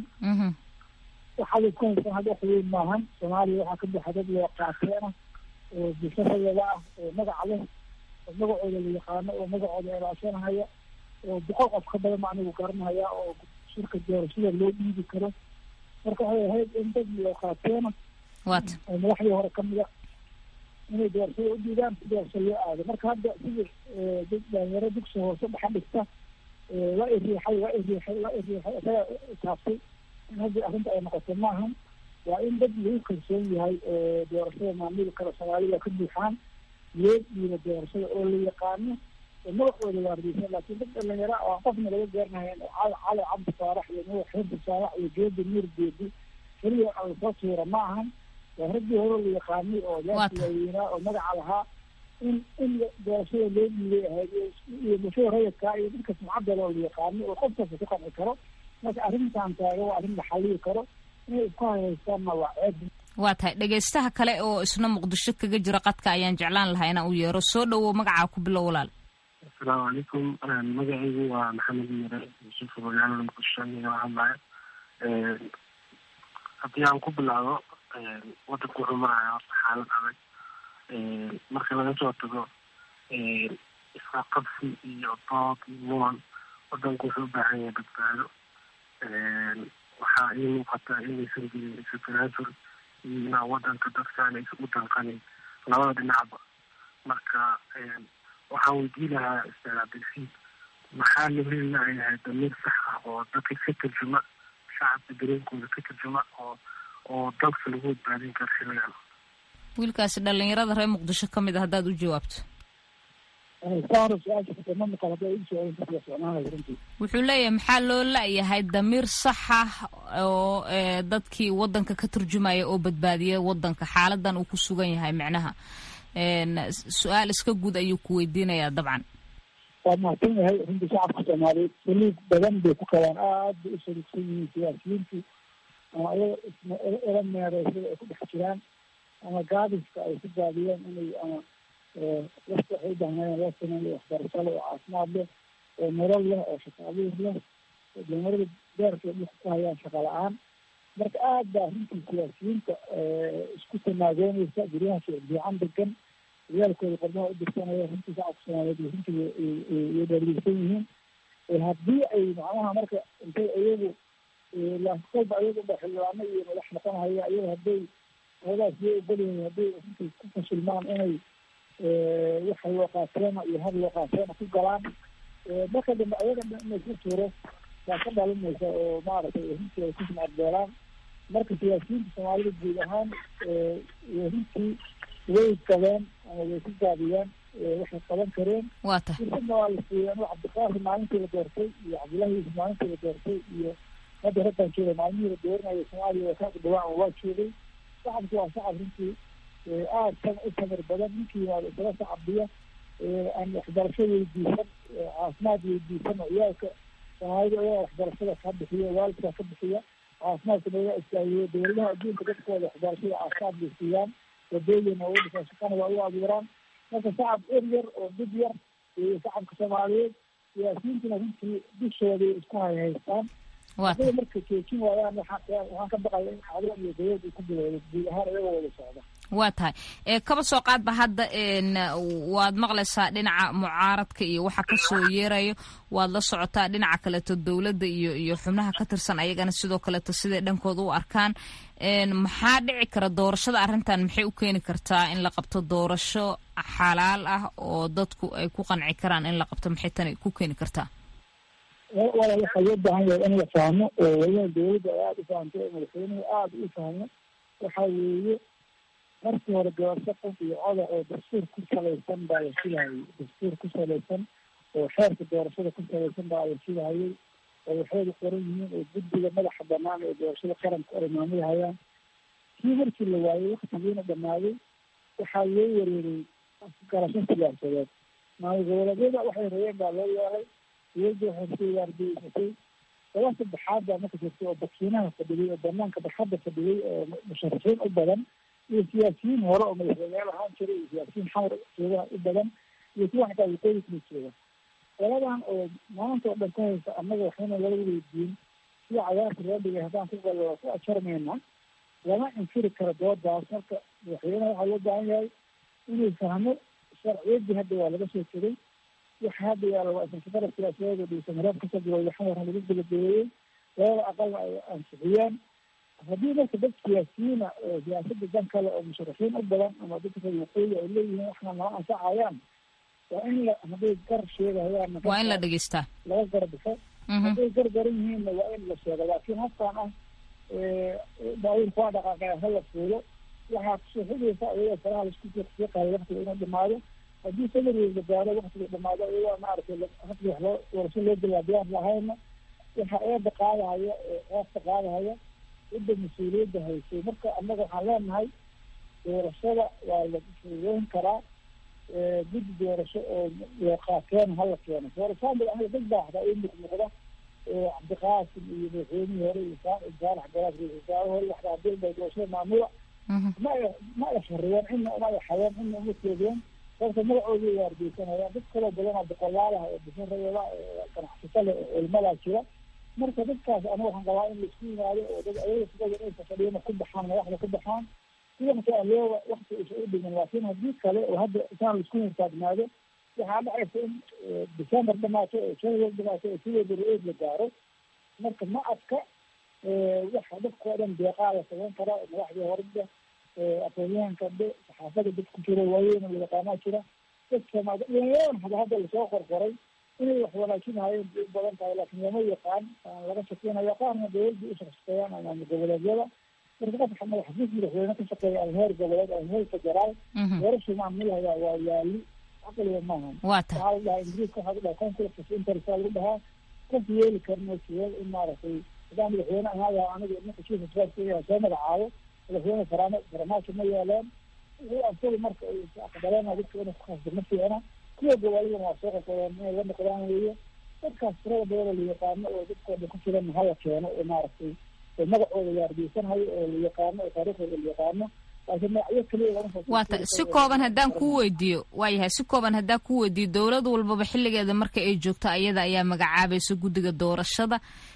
waxaa la isku haystaan hadda wax weyn maahan soomaaliya waxaa ka buxa dad loo qaateena oo bulshadayada ah oo magac leh oo magacooda la yaqaano oo magacooda ilaashanahaya oo boqol qof ka badan ma anigu garanahaya oo shirka doorashada loo dhiibi karo marka waxay ahayd in dad loo qaateena wat oo madaxdii hore kamida inay doorashada u dhiibaan si doorasho loo aado marka hadda sidii dad dhalinyaro dugsi hoose dhaxa dhigta waa iriixay waa iriixay waa iriixay isaga taabtay in hadda arrinta ay noqoto maahan waa in dad lagu kalsoon yahay doorashada maamuli kale soomaalida ka buuxaan loo dhiibo doorashada oo la yaqaano oo magacooda waardiysan laakiin dad dhalinyaro oo aan qofna laga gaarnahayn oo cali cali cabdi saalax iyo nuux xirdi saalax iyo geedi nuur geedi keliya lasoo tuura ma ahan waa raggii hore la yaqaanay oo yaasi waaweynaa oo magaca lahaa in in doorashada loo dhiibay ahayd iyo bulshada rayidkaa iyo dadka sumcadooda oo la yaqaanay oo qof kasta ku qanci karo marka arrintan taaga waa arrin la xalliyi karo inay isku hayaystaanna waa ceeb waa tahay dhegaystaha kale oo isna muqdisho kaga jira qadka ayaan jeclaan lahaa inaan u yeero soo dhawow magacaa ku bilow walaal asalaamu calaykum magacaygu waa maxamed mire yuusuf magaalada muqdisho igala hadlaya haddii aan ku bilaabo wadanku wuxuu maraya horta xaalad adag marka laga soo tago isqaqabsi iyo dood iyo muran wadanku wuxuu u baahan yahay badbaado waxaa ii muuqata inaysan jirin isu tanaasul iyo inaa wadanka dadkaan aysan u danqanin labada dhinacba marka waxaan weydii lahaa ustaad cabdilfiid maxaa la heli layahay damiir sax ah oo dadka ka tarjuma shacabka dareenkooda ka tarjuma oo oo dalka lagu badbaadin karo xiligan wiilkaasi dhalinyarada reer muqdisho ka mid a haddaad u jawaabto wuxuu leeyahay maxaa loo la-yahay damiir sax ah oo dadkii wadanka ka turjumaya oo badbaadiya wadanka xaaladan uu ku sugan yahay micnaha su-aal iska guud ayuu ku weydiinayaa dabcan waa mahadsan yahay runtii shacabka soomaaliyeed saliid badan bay ku qabaan aad bay u saliigsan yihiin siyaasiyiintu ama ayaga ila meereysada ay ku dhex jiraan ama gaadiska ay ku gaadiyeen inay ama wafti waxay u baahnayeen loo sameeyo waxbarasho leh oo caafimaad leh oo nolol leh oo shaqo abuur leh oo dhalinyarada beerka dhulka ku hayaan shaqa la-aan marka aad baa runtii siyaasiyiinta isku tanaagoonaysa guryaha fiican degan ciyaalkooda qormaha u dirsanaya runtii shacabka soomaaliyeed runtii way dhaargeysan yihiin haddii ay macnaha marka intay iyagu lakolba iyagu ba xildhibaano iyo madax noqonhaya iyagu hadday hoogaas iyo ogolyihiin hadday runtii ku fashilmaan inay waxa loo qaateena iyo had loo qaateena ku galaan marka dambe ayaga inay ku tuuro waa ka dhalinaysa oo maaragtay runtii ay ku sumcadbeelaan marka siyaasiyiinta soomaalida guud ahaan runtii way qabeen ama way ku gaabiyeen waxay qaban kareen fursadna waa la siiyey anu cabdiqaasim maalintii la doortay iyo cabdullahi yuusuf maalintii la doortay iyo hadda raggan jooga maalmihii la dooranaya soomaaliya waa ka dhawaan waa joogay shacabku waa shacab runtii aada san u samir badan ninkii yimaado isaga shacabdiya aan waxbarasho weydiisan caafimaad weydiisan oo ciyaalka soomaalida ayaga waxbarashada ka bixiya waalidka ka bixiya caafimaadka naga istaagiyo dowladaha adduunka dadkooda waxbarashada caafimaad bay siiyaan wadooyin oo udhisaa shaqana waa u abuuraan marka shacab er yar oo dib yar iyo shacabka soomaaliyeed siyaasiyiintuna runtii dushooday isku hayhaystaan hadday marka joojin waayaan waxaan ka baqaya in cadaan iyo dawlad ay ku bilowdo guud ahaan iyagoo wada socda waa tahay kaba soo qaadba hadda waad maqlaysaa dhinaca mucaaradka iyo waxa kasoo yeerayo waad la socotaa dhinaca kaleeto dowladda iyo iyo xubnaha ka tirsan ayagana sidoo kaleeto siday dhankooda u arkaan maxaa dhici kara doorashada arrintan maxay u keeni kartaa in la qabto doorasho xalaal ah oo dadku ay ku qanci karaan in la qabto maxay tani ku keeni kartaa wala waxaa loo baahan yahay in la fahmo oo waliba dowladda ay aada u fahamto oo madaxweynuhu aada u fahmo waxaa weeye markii hore doorasho qof iyo coda oo dastuur ku salaysan baa la filahayay dastuur ku salaysan oo xeerka doorashada ku salaysan baa la filahayay oo waxayda qoran yihiin oo guddiga madaxa banaan ee doorashada qaranka ay maamulhayaan kii markii la waayey waktigiina dhamaaday waxaa loo wareeray garasho siyaasadeed maamul goboleedyada waxay rabeen baa loo yeelay dowladda waxay soo waardiyeysatay laba saddexaad baa marka jirtay oo bakiinaha fadhiyay oo banaanka barxadda fadhiyay oo musharaxiin u badan iyo siyaasiyiin hore oo madaxweyneyaal ahaan jiray iyo siyaasiyiin xamar joogaha u badan iyo kuwa xataa waqooyi kala jooga qoladan oo maanta oo dhan ka haysa annaga waxayna laga weydiin sida cagaarka loo dhigay haddaan ku gallo waa ku ajarmayna lama infiri karo doodaas marka madaxweyneha waxaa loo baahan yahay inuu fahmo sharciyaddii hadda waa laga soo tegay waxa hadda yaala waa isafara siyaasadeed oo dhisan haraab kasoo bilowday xamar lagu gabagabeeyey labada aqalna ay ansixiyeen haddii marka dad siyaasiyiina oo siyaasadda dan kale oo musharaxiin u badan ama dadka reer waqooyi ay leeyihiin waxna noo anfacayaan waa in la hadday gar sheegahayaan waa in la dhegeystaa laga garbixo hadday gar garan yihiinna waa in la sheego laakiin habkaan ah baawiilka waa dhaqaaqaya hala fuulo waxaa kusoo xigaysa iyadoo faraha laisku fiiqayo waktiga inuu dhamaado haddii samarweyn la gaaro waktiga dhamaado iyagoo maaragtay hadii wax loo doorasho loo bilaabiyaan lahayna waxa eeda qaadahaya eesta qaadahaya cidda mas-uuliyadda haysay marka annaga waxaan leenahay doorashada waa la fududeyn karaa guddi doorasho oo loo qaateen hala keeno for example aniga dad baa hataa ii muuqmuuqda cabdiqaasim iyo madaxweynihii hore iyo saalax garaas ra-isul wasaare hore waxba hadii bay doorashada maamula ma ay ma ay xariyeen cidna uma ay xayeen cidna uma teedeen sababta magacooda ay waardeysanayaan dad kaloo badan oo boqolaalaha oo bishan rayada ganacsato leh oo ilmadaa jira marka dadkaas aniga waxaan qabaa in laisku yimaado oo dad ayaga sidada inay fafadhiyana ku baxaan madaxda ku baxaan si wakti aloo wakti isa u dhimin laakiin haddii kale oo hadda isaan laisku hirtaagnaado waxaa dhacaysa in december dhamaato oo january dhamaato oo sideeda ra-eed la gaaro marka ma adka waxa dadka oo dhan deeqaa la samayn karaa madaxdii horida aqoonyahanka dhe saxaafada dad ku jira waaweyn oo yaqaanaa jira dadka dhalinyaradan hada hadda lasoo qorqoray inay wax wanaajinahayeen bay u badan tahay laakiin lama yaqaan laga shaqeynayo qaarna dowladda u shaqshaqeeyaan ama goboleedyada marka qofka madaxdiis madaxweyne ka shaqeeya ama heer goboleed ama heer federaal doorashu maamulhaya waa yaali caqliga maaha waxaa la dhahaa ingiriiska waxaa lagu dhahaa conflict of interest lagu dhahaa qof yeeli karno siyeel in maaragtay haddaan madaxweyne ahaaya aniga ninka chief of staff soo magacaabo madaxweyne farama faramaasho ma yeeleen wixii asaga marka ay aqbaleen dadka inay ku khasdo ma fiicna kuwa goboladana waa soo qorqoreen inay la noqdaan weeye dadkaas tirada badan oo la yaqaano oo dadkooda ku jiran hala keeno oo maaragtay oo magacooda yaardiysanhayo oo la yaqaano oo taariikhdooda la yaqaano laakiin magacyo keliya waata si kooban haddaan kuu weydiiyo waayahay si kooban haddaan kuu weydiiyo dowlad walbaba xilligeeda marka ay joogto ayada ayaa magacaabaysa guddiga doorashada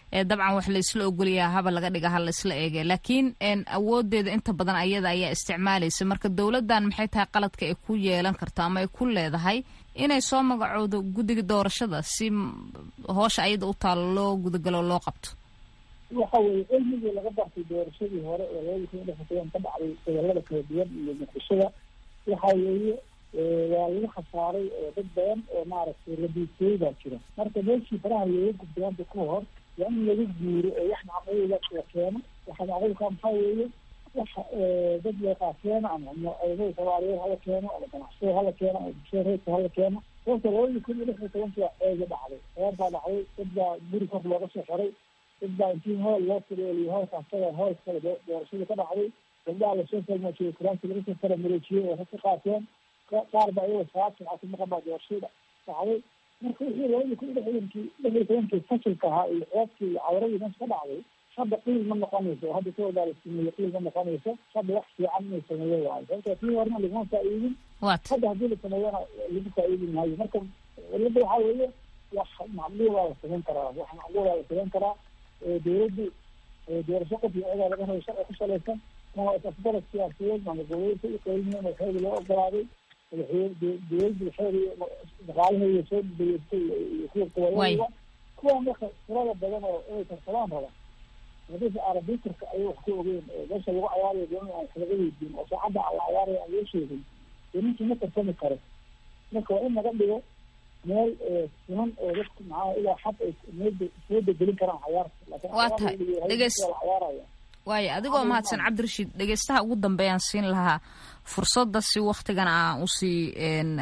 dabcan wax laysla ogolyaha haba laga dhiga ha laysla eege laakiin awoodeeda inta badan ayada ayaa isticmaalaysa marka dowladdan maxay tahay qaladka ay ku yeelan karto ama ay ku leedahay inay soo magacoodo guddiga doorashada si hoosha ayada u taalo loo gudagalo loo qabto waxa weeye cilmigii laga bartay doorashadii hore ee labadii kun iyo lix iyo toban ka dhacday gobolada kala duwan iyo muqdishada waxa weeye waa lagu khasaaray dad badan oo maaragtay la diidtooy baa jira marka meeshii faraha looga gudbaanta ka hor waa in laga guuro oo wax macquula la keeno waxa macquulka maxaa weeye wax dad leeqaakeeno ama ciidamada soomaaliyeed hala keeno ama ganacsada hala keeno ama bulshada reerka hala keeno sababta labadii kun iyo lix iyo tobankii waa ceega dhacday reer baa dhacday dad baa guri kor looga soo xiray dad baa intii hool loo fudeeliyo hoolkaas taga hool kale doorashada ka dhacday gabdhaha lasoo falmajiyey kuraanti laga soo kala mareejiyey oo ka qaateen qaar baa iyagoo saabsan casi maqan baa doorashada dhacday marka wixii labadii kun iyo lixdankii lix iyo tobankii fasilka ahaa iyo ceebkii iyo cawradii meesha ka dhacday hadda qiil ma noqonayso oo hadda kawada la sameeye qiil ma noqonayso hadda wax fiican inay sameeyo waayo sababta tii horena laguma faa'iidin hadda haddii la sameeyana lagu faa'iidin maayo marka cilada waxaa weeye wax macquulaa la samayn karaa wax macquulaa la samayn karaa dowladdu doorasho qof iyo cidaa laga rabo sharci ku salaysan ama isafgarad siyaasadeed ama gobolka u qeyliyeen oo xeegi loo ogolaaday dowladdu waxeedi dhaqaalaheeda soo dayeystay iyo kuwa goboladaba kuwa marka tirada badan oo inay tarsadaan raba hadii arabitrka ayay wax ku ogeen meesha lagu cayaarayo doona aan kalaga weydiin oo saacadda la cayaaraya aan loo sheegin dee ninkii ma tarsami karo marka waa in laga dhigo meel siman oo dadku maxaa ilaa xad ay meeda soo degelin karaan cayaarta laakiin waa tahay dhegeys cayaaraya waayo adigoo mahadsan cabdirashiid dhegeystaha ugu dambeeyaan siin lahaa fursadda si waktigan aan usii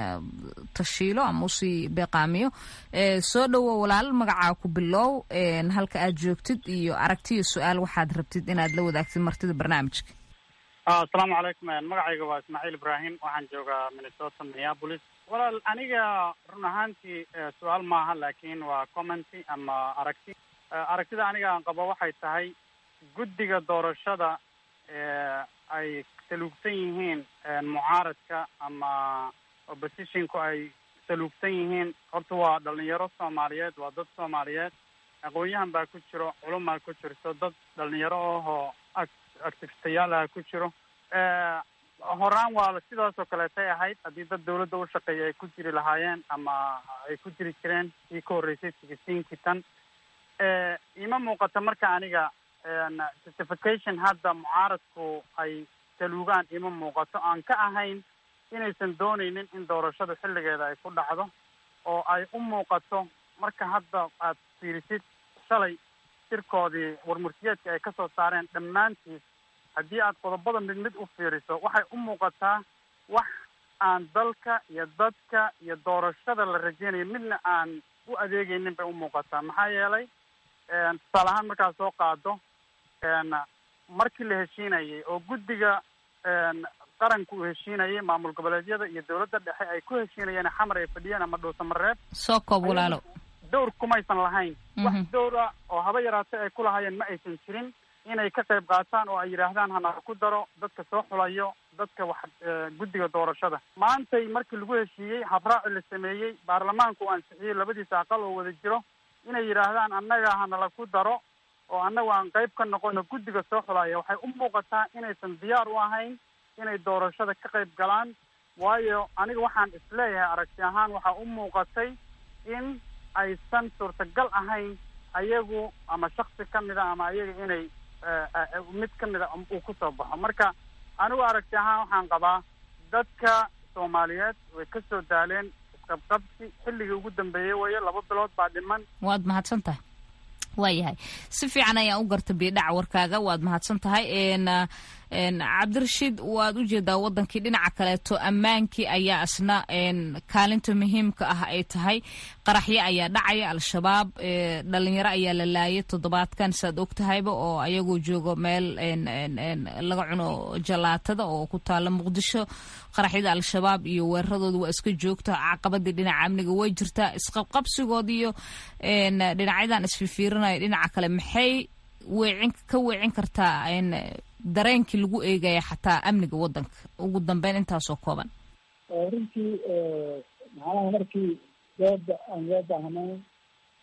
tashiilo ama usii beeqaamiyo soo dhowo walaal magacaa ku bilow halka aad joogtid iyo aragtiyo su-aal waxaad rabtid inaad la wadaagtid martida barnaamijka asalaamu calaykum magacayga waa ismaaciil ibraahim waxaan joogaa minnesota minneapolis walaal aniga run ahaantii su-aal maaha laakiin waa commenty ama aragti aragtida aniga aan qabo waxay tahay guddiga doorashada ay saluugsan yihiin mucaaradka ama oppositionku ay saluugsan yihiin horta waa dhalinyaro soomaaliyeed waa dad soomaaliyeed aqoon-yahan baa ku jiro culumaa ku jirto dad dhalinyaro ahoo activistayaal ah ku jiro horaan waa sidaas oo kaleetay ahayd haddii dad dawladda u shaqeeya ay ku jiri lahaayeen ama ay ku jiri jireen kii ka horreysay sixteenkii tan ima muuqata marka aniga justification hadda mucaaradku ay saluugaan ima muuqato aan ka ahayn inaysan doonaynin in doorashadu xilligeeda ay ku dhacdo oo ay u muuqato marka hadda aad fiirisid shalay shirkoodii warmurtiyeedka ay kasoo saareen dhammaantiis haddii aad qodobada mid mid u fiiriso waxay u muuqataa wax aan dalka iyo dadka iyo doorashada la rajeynayo midna aan u adeegaynin bay u muuqataa maxaa yeelay tusaale ahaan markaad soo qaado markii la heshiinayay oo guddiga qaranku uu heshiinayay maamul goboleedyada iyo dawladda dhexe ay ku heshiinayeen xamar ay fadhiyeen ama dhuusamareeb soo koob walaalo dowr kumaysan lahayn wax dowra oo haba yaraatay ay ku lahaayeen ma aysan jirin inay ka qayb qaataan oo ay yidhaahdaan hana ku daro dadka soo xulayo dadka wax guddiga doorashada maantay markii lagu heshiiyey habraaci la sameeyey baarlamaanku uu ansixiyey labadiisa aqal oo wada jiro inay yidhaahdaan annaga hanala ku daro oo annagu aan qayb ka noqono guddiga soo xulaya waxay u muuqataa inaysan diyaar u ahayn inay doorashada ka qayb galaan waayo aniga waxaan isleeyahay aragti ahaan waxaa u muuqatay in aysan suurtagal ahayn ayagu ama shaksi ka mida ama ayaga inay mid ka mida uu kusoo baxo marka anigu aragti ahaan waxaan qabaa dadka soomaaliyeed way ka soo daaleen isqabqabsi xilligii ugu dambeeyey wayo laba bilood baa dhiman waad mahadsan tahay waayahay si fiican ayaan u garta biidhaca warkaaga waad mahadsan tahay cabdirashiid waad u jeedaa wadankii dhinaca kaleeto ammaankii ayaa isna kaalinta muhiimka ah ay tahay qaraxyo ayaa dhacaya al-shabaab dhalinyaro ayaa la laayay toddobaadkan saad og tahayba oo ayagoo joogo meel laga cuno jalaatada oo ku taala muqdisho qaraxyada al-shabaab iyo weeraradooda waa iska joogta caqabadii dhinaca amniga way jirtaa isqabqabsigood iyo dhinacyadan isfifiirinaya dhinaca kale maxay weecin ka weecin kartaa dareenkii lagu eegaya xataa amniga wadanka ugu dambeyn intaasoo kooban runtii macnaha markii dooda aan loo baahnayn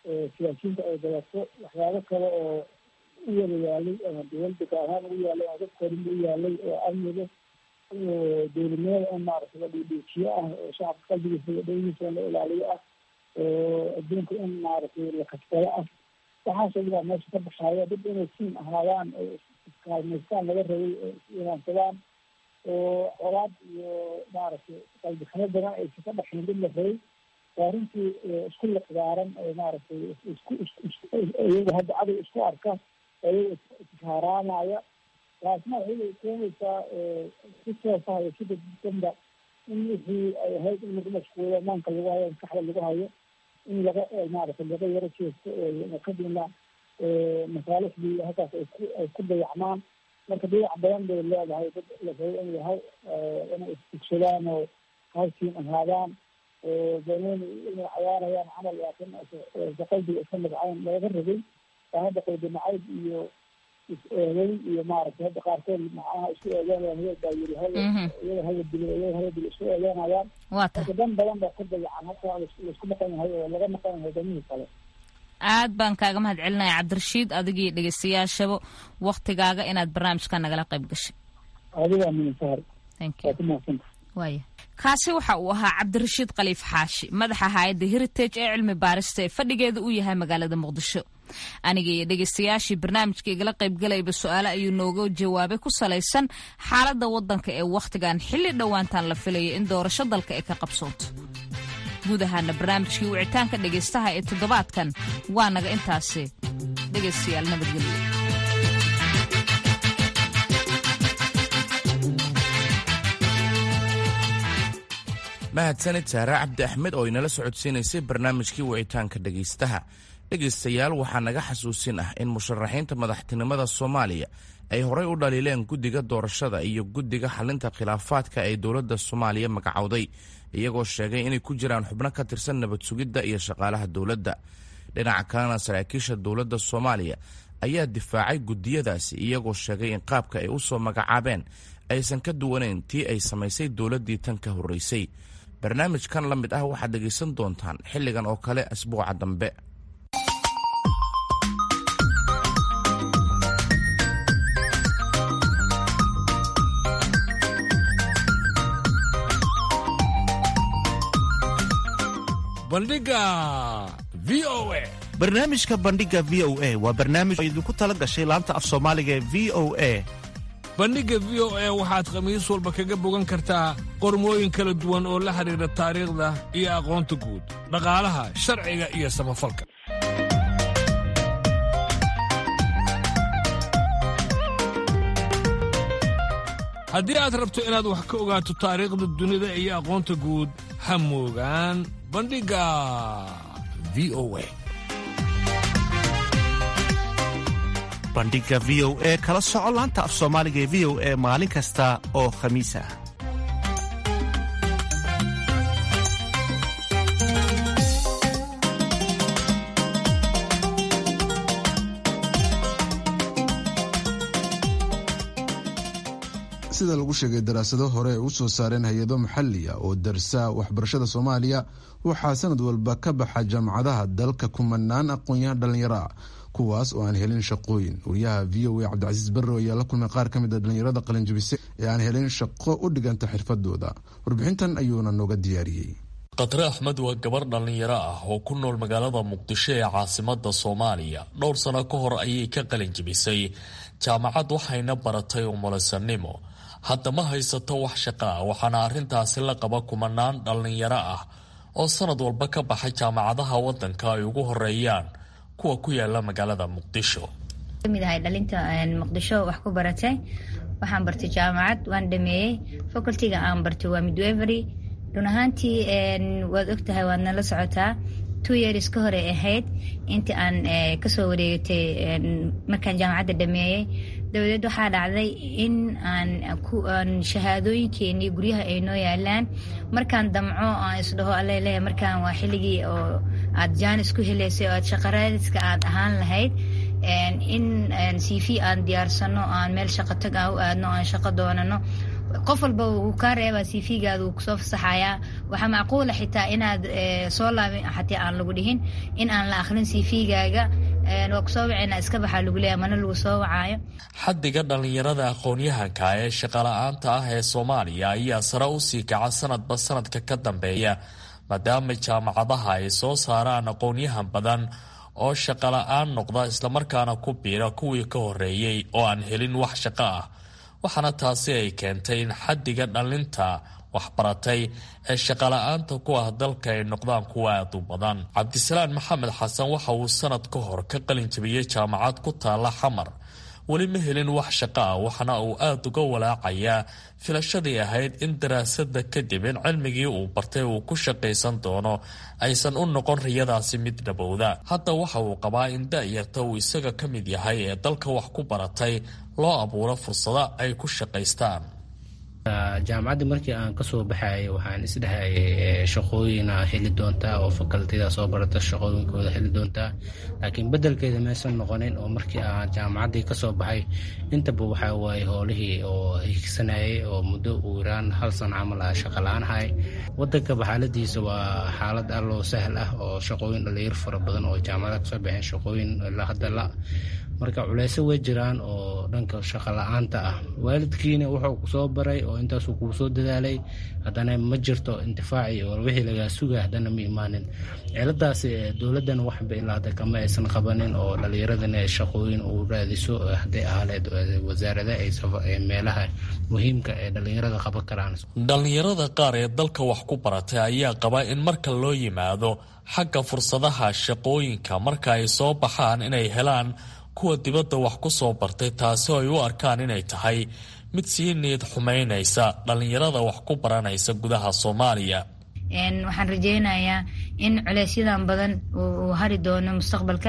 siyaasiyiinta ay gadato waxyaabo kale oo u wada yaalay ama dowladda gaar ahaan ugu yaalay ama dadkoodinba u yaalay oo amniga oo dowladnimada in maaragtay la dhiidhiijiyo ah oo shacabka qalbigiisa iyo dhowgiisa la ilaaliyo ah oo adduunka in maaragtay la kasbado ah waxaasoo dhan baa meesha ka baxaaya dad inay siin ahaadaan oo iskaalmaystaan laga rabay oo is-imaansadaan oo colaad iyo maaragtay qalbiximo badan aysa ka dhaxayn dad la rabay waa runtii isku liqdaaran oo maaragtay isku iyaga hadda cadow isku arka iyaga ishaaraanaya taasna waxay keenaysaa si toosaha iyo sida danba in wixii ay ahayd in lagu mashquulo maanka lagu hayo maskaxda lagu hayo in laga maaragtay laga yaro jeesto oo kadibna masaalixdii halkaas ay ku ay ku dayacmaan marka dayac badan bay leedahay dad la rabo in yahay inay isfugsadaan oo halkiin ahaadaan banooni inay cayaarayaan camal laakiin qalbiga iska magcayn looga rabay baa hadda qalbi nacayb iyo is-eeday iyo maaragtay hadda qaarkood macnaha isku eedeynayaan hebel baa yiri hal iyada hala dilo iyada hala dilo isku eedeynayaan marka dan badan baa ka dayacan halka laisku maqan yahay oo laga maqan yahay danihii kale aad baan kaaga mahad celinaya cabdirashiid adigii dhegeystayaashaba waktigaaga inaad barnaamijka nagala qayb gashay adigaa minsahar waa ku mahadsanta waaya kaasi waxa uu ahaa cabdirashiid khaliif xaashi madaxa hay-adda heritage ee cilmi baarista ee fadhigeeda uu yahay magaalada muqdisho aniga iyo dhegeystayaashii barnaamijka igala qaybgalayba su-aale ayuu nooga jawaabay ku salaysan xaaladda waddanka ee wakhtigan xilli dhowaantan la filaya in doorasho dalka ay ka qabsoonto guud ahaana barnaamijkii wicitaanka dhegaystaha ee toddobaadkan waa naga intaasi dhegaystayaal nabadgelyo mahadsanid saare cabdi axmed oo inala socodsiinaysay barnaamijkii wicitaanka dhegaystaha dhegaystayaal waxaa naga xasuusin ah in musharaxiinta madaxtinimada soomaaliya ay horay u dhaliileen guddiga doorashada iyo guddiga xalinta khilaafaadka ee dowladda soomaaliya magacowday iyagoo sheegay inay ku jiraan xubno ka tirsan nabad sugidda iyo shaqaalaha dowladda dhinaca kalena saraakiisha dowladda soomaaliya ayaa difaacay guddiyadaasi iyagoo sheegay in qaabka ay u soo magacaabeen aysan ka duwanayn tii ay samaysay dowladdii tan ka horraysay barnaamijkan la mid ah waxaad dhegaysan doontaan xilligan oo kale asbuuca dambe bandhiga v o a barnaamijka bandhiga v o a waa barnaamij oo idinku tala gashay laanta af soomaaliga ee v o a bandhigga v o a waxaad khamiis walba kaga bogan kartaa qormooyin kala duwan oo la xidhiidha taariikhda iyo aqoonta guud dhaqaalaha sharciga iyo samafalka haddii aad rabto inaad wax ka ogaato taariikhda dunida iyo aqoonta guud ha moogaan bandhigga v o a bandhiga v o e kala soco laanta af soomaaliga ee v o e maalin kasta oo khamiis ah sida lagu sheegay daraasado hore ay u soo saareen hay-ado maxaliya oo darsa waxbarashada soomaaliya waxaa sanad walba ka baxa jaamacadaha dalka kumanaan aqoon-yahan dhallinyaro ah kuwaas oo aan helin shaqooyin wariyaha v o a cabdicasiis barro ayaa la kulmay qaar ka mid a dhallinyarada qalinjabise ee aan helin shaqo u dhiganta xirfadooda warbixintan ayuuna nooga diyaariyey khatre axmed waa gabar dhallinyaro ah oo ku nool magaalada muqdisho ee caasimada soomaaliya dhowr sano ka hor ayay ka qalinjabisay jaamacad waxayna baratay umulisanimo hadda ma haysato wax shaqa ah waxaana arrintaasi la qaba kumanaan dhallinyaro ah oo sanad walba ka baxa jaamacadaha wadanka ay ugu horeeyaan kuwa ku yaala magaalada muqdisho kamid ahay dhalinta muqdisho wax ku baratay waxaan bartay jaamacad waan dhameeyey facultyga aan bartay waa midwevery run ahaantii waad ogtahay waadna la socotaa two years ka hore ahayd intii aan kasoo wareegatay markaan jaamacadda dhameeyey dabadeed waxaa dhacday in aan shahaadooyinkeenii guryaha ay noo yaalaan markaan damco aan isdhaho aleleeya markaan waa xilligii oo aad jaanis ku heleysay oo aad shaqaraadiska aad ahaan lahayd in c v aan diyaarsano aan meel shaqo tag aan u aadno aan shaqo doonano qof walba wuu kaa reebaa cv-gaada wuu kusoo fasaxayaa waxaa macquula xitaa inaad soo laabin xataa aan lagu dhihin in aan la akhrin cv-gaaga waa kusoo wacayna iska baxaa lagu leeyahay mana lagu soo wacaayo xaddiga dhallinyarada aqoon-yahanka ee shaqala-aanta ah ee soomaaliya ayaa sare u sii kaca sanadba sanadka ka dambeeya maadaama jaamacadaha ay soo saaraan aqoon-yahan badan oo shaqala-aan noqda islamarkaana ku biira kuwii ka horeeyey oo aan helin wax shaqo ah waxaana taasi ay keentay in xaddiga dhallinta waxbaratay ee shaqala-aanta ku ah dalka ay noqdaan kuwa aad u badan cabdisalaan maxamed xasan waxa uu sanad ka hor ka qalin jabiyey jaamacad ku taalla xamar weli ma helin wax shaqo ah waxaana uu aada uga walaacayaa filashadii ahayd in daraasada kadib in cilmigii uu bartay uu ku shaqaysan doono aysan u noqon riyadaasi mid dhabowda hadda waxa uu qabaa in da-yarta uu isaga ka mid yahay ee dalka wax ku baratay loo abuuro fursado ay ku shaqaystaan jaamacadda markii aan kasoo baxayay waxaan isdhahayay shaqooyina heli doontaa oo fakaltida soo barata shaqooyinkooda heli doontaa laakiin bedelkeeda maysan noqonin oo markii aan jaamacaddii kasoo baxay intaba waxaa waaye howlihii oo higsanayay oo muddo uu iraan hal sano camal ah shaqala-aanhay wadankaba xaaladiisa waa xaalad alloo sahl ah oo shaqooyin dhalinyar fara badan oo jaamacada kasoo baxeen shaqooyin hadda la marka culeyso way jiraan oo dhanka shaqo la-aanta ah waalidkiina wuxuu kusoo baray oo intaasuu kuu soo dadaalay haddana ma jirto intifaaci oo wixii lagaa sugay haddana ma imaanin ciladaasi dowladdan waxba ilaa hadda kama aysan qabanin oo dhalinyaradana shaqooyin uu raadiso hadday ahaleed wasaarada ay meelaha muhiimka ee dhalinyarada qaban karaan dhallinyarada qaar ee dalka wax ku baratay ayaa qaba in marka loo yimaado xagga fursadaha shaqooyinka marka ay soo baxaan inay helaan kuwa dibadda wax ku soo bartay taasi oo ay u arkaan inay tahay mid sii niyad xumaynaysa dhallinyarada wax ku baranaysa gudaha soomaaliya waxaan rajeynayaa in culeysyadan badan uu hari doono mustaqbalka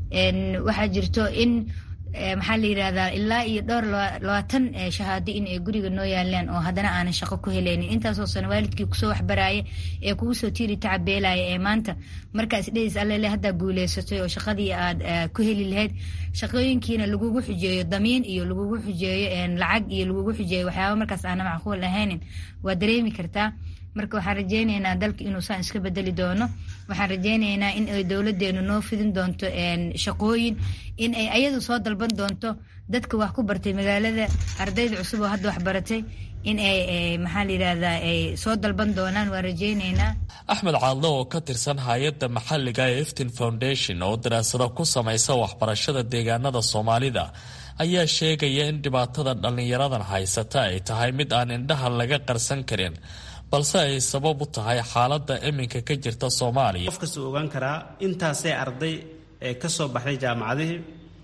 waxaa jirto in maxaa la yidhahdaa ilaa iyo dhowr labaatan shahaado in ay guriga noo yaaleen oo haddana aanan shaqo ku helaynin intaasoo sana waalidkii kusoo waxbaraaya ee kugu soo tiiri tacabeelaya ee maanta markaas dhehis allele haddaa guuleysatay oo shaqadii aad ku heli lahayd shaqooyinkiina lagugu xujeeyo damiin iyo lagugu xujeeyo lacag iyo lagugu xujeeyo waxyaaba markaas aana macquul ahaynin waa dareemi kartaa marka waxaan rajeyneynaa dalka inuu saan iska bedeli doono waxaan rajeyneynaa in ay dowladeenu noo fidin doonto shaqooyin in ay ayadu soo dalban doonto dadka wax ku bartay magaalada ardayda cusub oo hadda wax baratay in ay maxaa la yidhahdaa ay soo dalban doonaan waan rajeyneynaa axmed caadle oo ka tirsan hay-adda maxalliga ee eftin foundation oo daraasado ku samaysa waxbarashada deegaanada soomaalida ayaa sheegaya in dhibaatada dhallinyaradan haysata ay tahay mid aan indhaha laga qarsan karin balse ay sabab u tahay xaaladda iminka ka jirta soomaaliya qof kasta ogaan karaa intaasee arday ee ka soo baxday jaamacadihii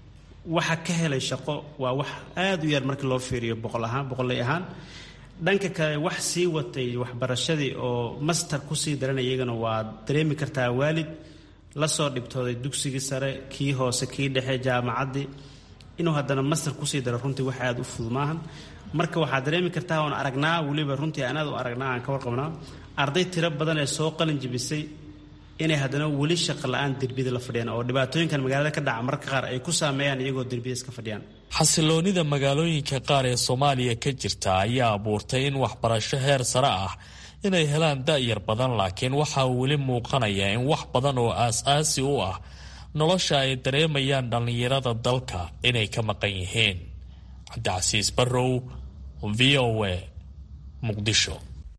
waxa ka helay shaqo waa wax aada u yar markii loo fiiriyo boqol ahaan boqolley ahaan dhanka kale wax sii watay waxbarashadii oo master kusii daranay iyagana waa dareemi kartaa waalid la soo dhibtooday dugsigii sare kii hoose kii dhexe jaamacaddii inuu haddana master kusii daro runtii wax aada u fudud maahan marka waxaad dareemi kartaa oon aragnaa weliba runtii anaad u aragnaa aan ka warqabnaa arday tiro badan ee soo qalin jibisay inay haddana weli shaqa la-aan derbiyada la fadhiyaan oo dhibaatooyinkan magaalada ka dhaca marka qaar ay ku saameeyaan iyagoo derbiyada iska fadhiyaan xasiloonida magaalooyinka qaar ee soomaaliya ka jirta ayaa abuurtay in waxbarasho heer sare ah inay helaan da-yar badan laakiin waxaa weli muuqanaya in wax badan oo aas-aasi u ah nolosha ay dareemayaan dhallinyarada dalka inay ka maqan yihiin cabdicasiis barrow v o a muqdisho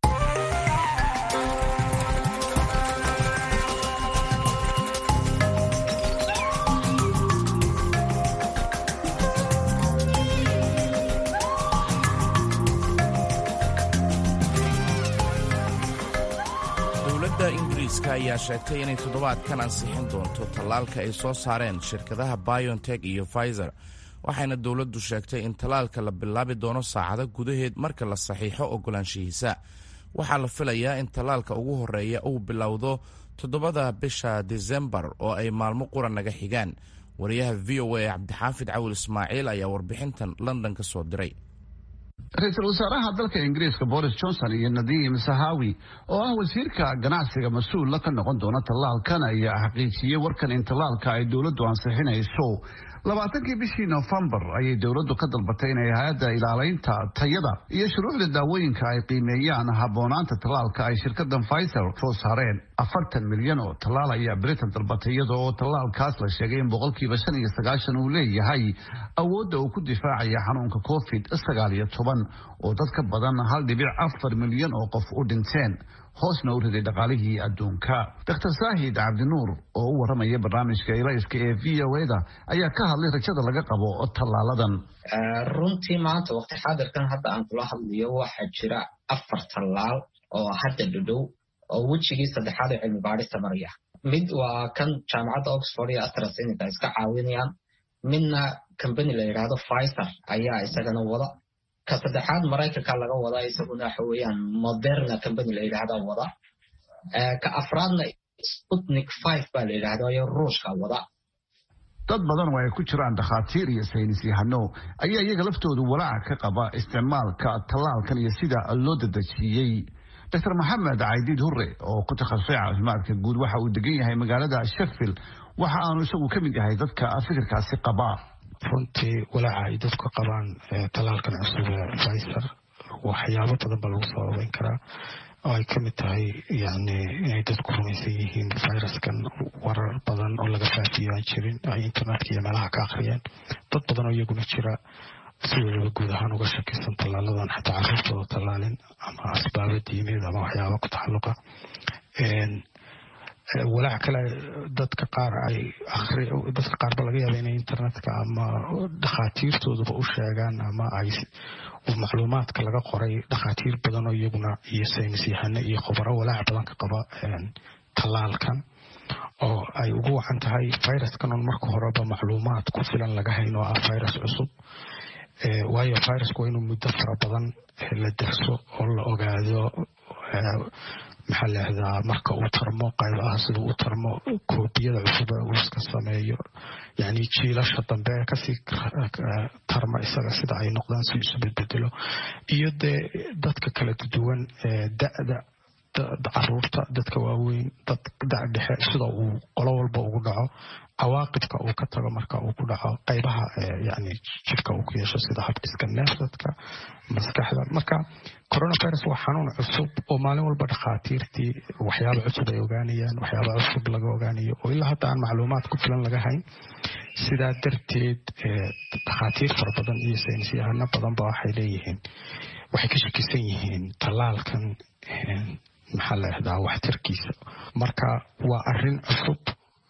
dowladda ingiriiska ayaa sheegtay inay toddobaadkan ansixin doonto tallaalka ay soo saareen shirkadaha biontech iyo pfizer waxayna dowladdu sheegtay in tallaalka la bilaabi doono saacado gudaheed marka la saxiixo ogolaanshihiisa waxaa la filayaa in tallaalka ugu horreeya uu bilowdo toddobada bisha disembar oo ay maalmo qura naga xigaan wariyaha v o a cabdixaafid cawil ismaaciil ayaa warbixintan london ka soo diray ra-iisul wasaaraha dalka ingiriiska boris johnson iyo nadiim sahawi oo ah wasiirka ganacsiga mas-uula ka noqon doona tallaalkan ayaa xaqiijiyey warkan in tallaalka ay dowladdu ansixinayso labaatankii bishii nofembar ayay dowladdu ka dalbatay inay hay-adda ilaalaynta tayada iyo shuruucda daawooyinka ay qiimeeyaan habboonaanta tallaalka ay shirkadan pfizer soo saareen afartan milyan oo tallaal ayaa britain dalbatay iyada oo tallaalkaas la sheegay in boqolkiiba shan iyo sagaashan uu leeyahay awoodda uu ku difaacaya xanuunka covid sagaal iyo toban oo dad ka badan hal dhibic afar milyan oo qof u dhinteen hoosna u riday dhaqaalihii adduunka dr saahid cabdinuur oo u waramaya barnaamijka ilayska ee v o da ayaa ka hadlay rajada laga qabo tallaaladan runtii maanta waqti xaadirkan hadda aan kula hadlayo waxaa jira afar tallaal oo hadda dhadhow oo wejigii saddexaad ee cilmi baadhista maraya mid waa kan jaamacadda oxford iyo astrasenica iska caawinayaan midna combany la yidhaahdo pfizer ayaa isagana wada ka saddexaad maraykanka laga wadaa isaguna waxa weeyaan moderna combany la yidhahda wada ka afraadna sputnik five baa la yidhahda iyo ruushka wada dad badan oo ay ku jiraan dhakhaatiir iyo saynis yahano ayaa iyaga laftoodu walaaca ka qaba isticmaalka tallaalkan iyo sida loo dadejiyey dr maxamed caydiid hurre oo ku takhasusay caafimaadka guud waxa uu degan yahay magaalada sheffield waxa aanu isagu ka mid yahay dadka fikirkaasi qaba runtii walaaca ay dadku qabaan tallaalkan cusub ee pfizer waxyaabo badan baa lagu soo ogeyn karaa oo ay ka mid tahay yani inay dadku rumaysan yihiin viruskan warar badan oo laga faafiyo aan jirin ay internetka iyo meelaha ka akhriyeen dad badan oo iyaguna jira si weliba guud ahaan uga shakisan tallaaladan xataa carruurtooda tallaalin ama asbaabo diimeed ama waxyaaba ku taxalluqa walaac kale dadka qaar ay akhri dadka qaarba laga yaaba inay internetka ama dhakhaatiirtooduba u sheegaan ama ay macluumaadka laga qoray dhakhaatiir badan oo iyaguna iyo saynis yahano iyo khubaro walaac badan ka qaba tallaalkan oo ay ugu wacan tahay viruskan on marka horeba macluumaad ku filan laga hayn oo ah virus cusub waayo virusku waa inuu muddo fara badan la derso oo la ogaado maxaa laahdaa marka uu tarmo qaybaha siduu u tarmo koobiyada cusub ee uu iska sameeyo yani jiilasha dambe ee kasii tarma isaga sida ay noqdaan si isu bedbedelo iyo dee dadka kala duwan da-da caruurta dadka waaweyn dad da dhexe sida uu qolo walba ugu dhaco cawaaqibka uu ka tago marka uu ku dhaco qaybaha yani jidhka uu ku yeesho sida habdhiska neefsadka maskaxda marka coronavirus waa xanuun cusub oo maalin walba dhakhaatiirtii waxyaaba cusub ay ogaanayaan waxyaaba cusub laga ogaanayo oo ilaa hadda aan macluumaad ku filan laga hayn sidaa darteed dhakhaatiir fara badan iyo saynis yahano badanba waxay leeyihiin waxay ka shakisan yihiin tallaalkan maxaa la yahdaa waxtarkiisa marka waa arin cusub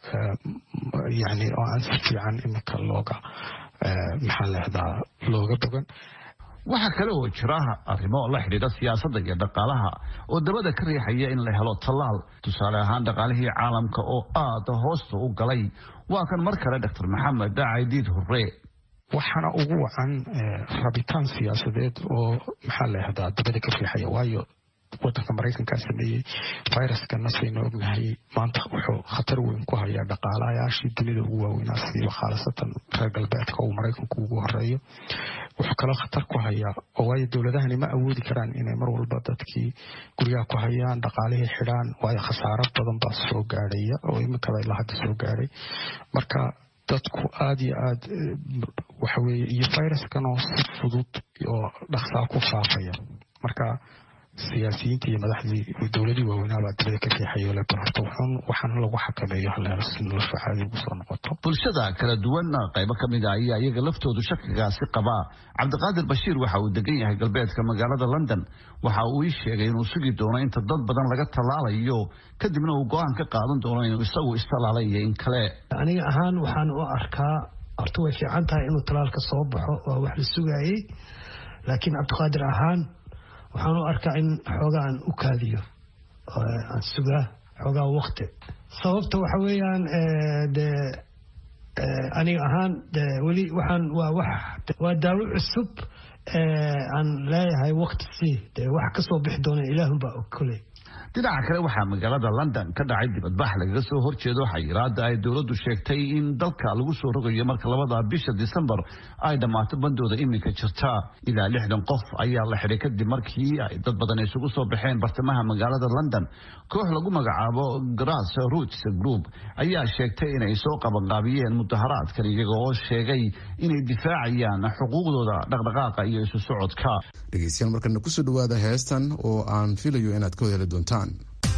yani oo aan si fiican iminka looga maxaa la yahdaa looga bogan waxaa kale oo jira arrimo la xidhiidha siyaasadda iyo dhaqaalaha oo dabada ka riixaya in la helo tallaal tusaale ahaan dhaqaalihii caalamka oo aada hoosta u galay waa kan mar kale doctor maxamed caydiid hurre waxaana ugu wacan rabitaan siyaasadeed oo maxaa la yahdaa dabada ka riixaya waayo wadanka maraykankaa sameeyey viruskana saynu ognahay maanta wuxuu khatar weyn ku hayaa dhaqaalayaashii dunida ugu waaweynaa siiba khaalasatan reer galbeedka uu maraykanku ugu horeeyo wuxuu kaloo khatar ku hayaa oo waayo dowladahani ma awoodi karaan inay mar walba dadkii guryaha ku hayaan dhaqaalihii xidhaan waayo khasaaro badan baa soo gaadhaya oo iminkaba ilaa hadda soo gaadhay marka dadku aada iyo aad waxaweye iyo viruskan oo si fudud oo dhaqsaa ku faafaya marka siyaasiyiinta iyo madaxdii dowladii waaweynaabaa dabada ka riixayo le bal horta wuxuun waxaan lagu xakameeyo haleelo si nolosha caadi ugu soo noqoto bulshada kala duwan qaybo ka mid a ayaa iyaga laftoodu shakigaasi qabaa cabdiqaadir bashiir waxa uu degan yahay galbeedka magaalada london waxa uu ii sheegay inuu sugi doono inta dad badan laga tallaalayo kadibna uu go-aan ka qaadan doono inuu isagu istallaalay iyo in kale aniga ahaan waxaan u arkaa horta way fiican tahay inuu tallaalka soo baxo waa wax la sugaayey laakiin cabdiqaadir ahaan waxaan u arkaa in xoogaa aan u kaadiyo aan sugaa xoogaa wakti sababta waxa weeyaan de aniga ahaan de weli waxaan waa wax waa daawo cusub aan leeyahay wakti si de wax kasoo bixi doona ilaahunbaa og koley dhinaca kale waxaa magaalada london ka dhacay dibadbax lagaga soo horjeedo xayiraada ay dowladdu sheegtay in dalka lagu soo rogayo marka labada bisha disembar ay dhammaato bandooda iminka jirta ilaa lixdan qof ayaa la xidhay kadib markii ay dad badan isugu soo baxeen bartamaha magaalada london koox lagu magacaabo grass roots group ayaa sheegtay inay soo qabanqaabiyeen mudaharaadkan iyaga oo sheegay inay difaacayaan xuquuqdooda dhaqdhaqaaqa iyo isu socodka dhegeystayaal markana kusoo dhawaada heestan oo aan filayo inaad ka heli doontaan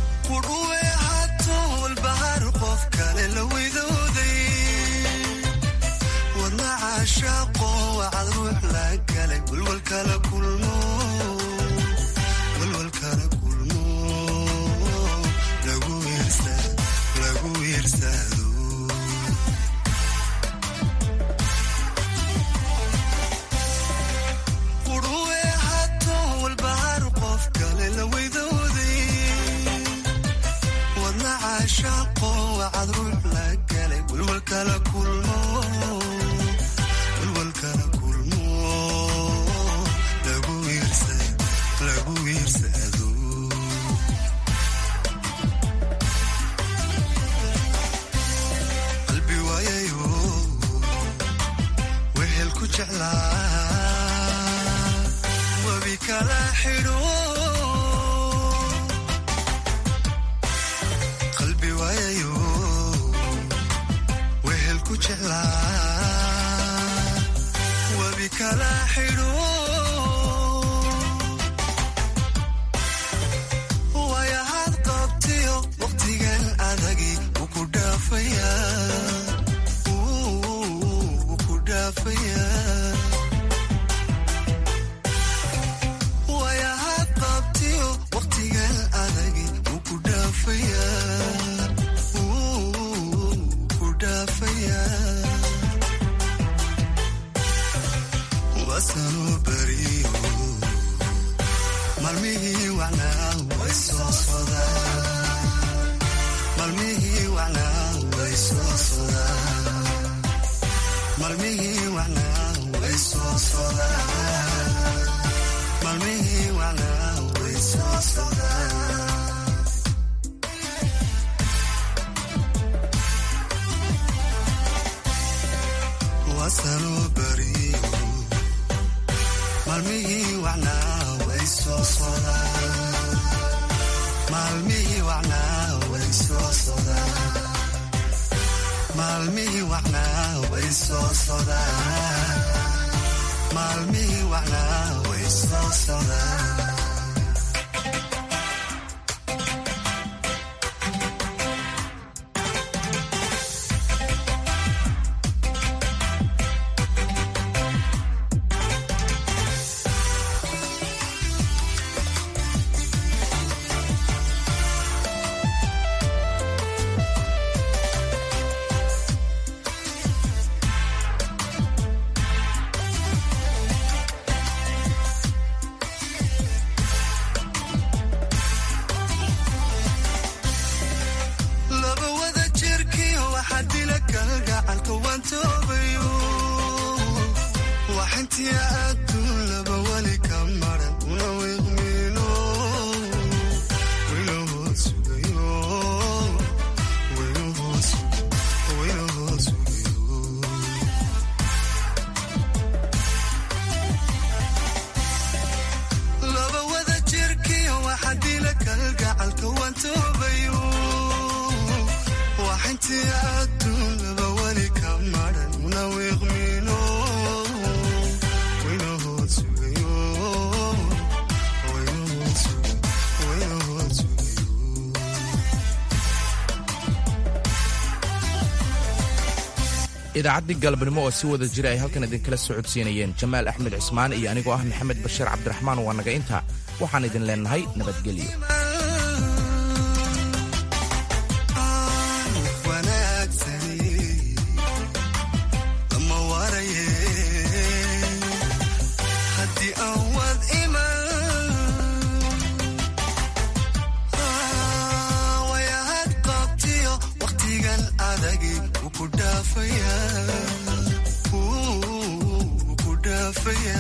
idaacaddii galabnimo oo si wada jira ay halkan idinkala socodsiinayeen jamaal axmed cismaan iyo anigoo ah maxamed bashiir cabdiraxmaan waa naga intaa waxaan idin leennahay nabadgelyo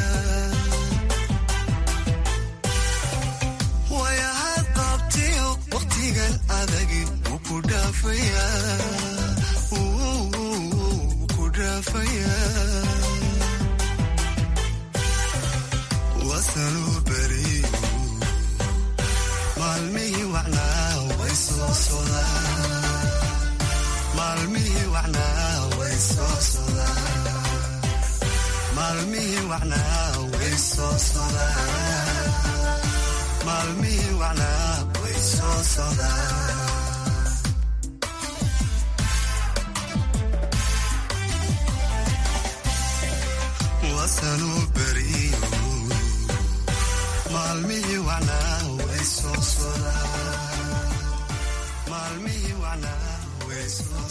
wayahaad qabtiyo waqtigan adagi wuu ku dhaafayaa wuu ku dhaafayaa wasanuu beriyo maalmihii wacnaa way soo sodaan maalmihii wacnaa way soo sodaan maalmihii wacnaa way soo sodaan maalmihii wacnaa way soo sodaan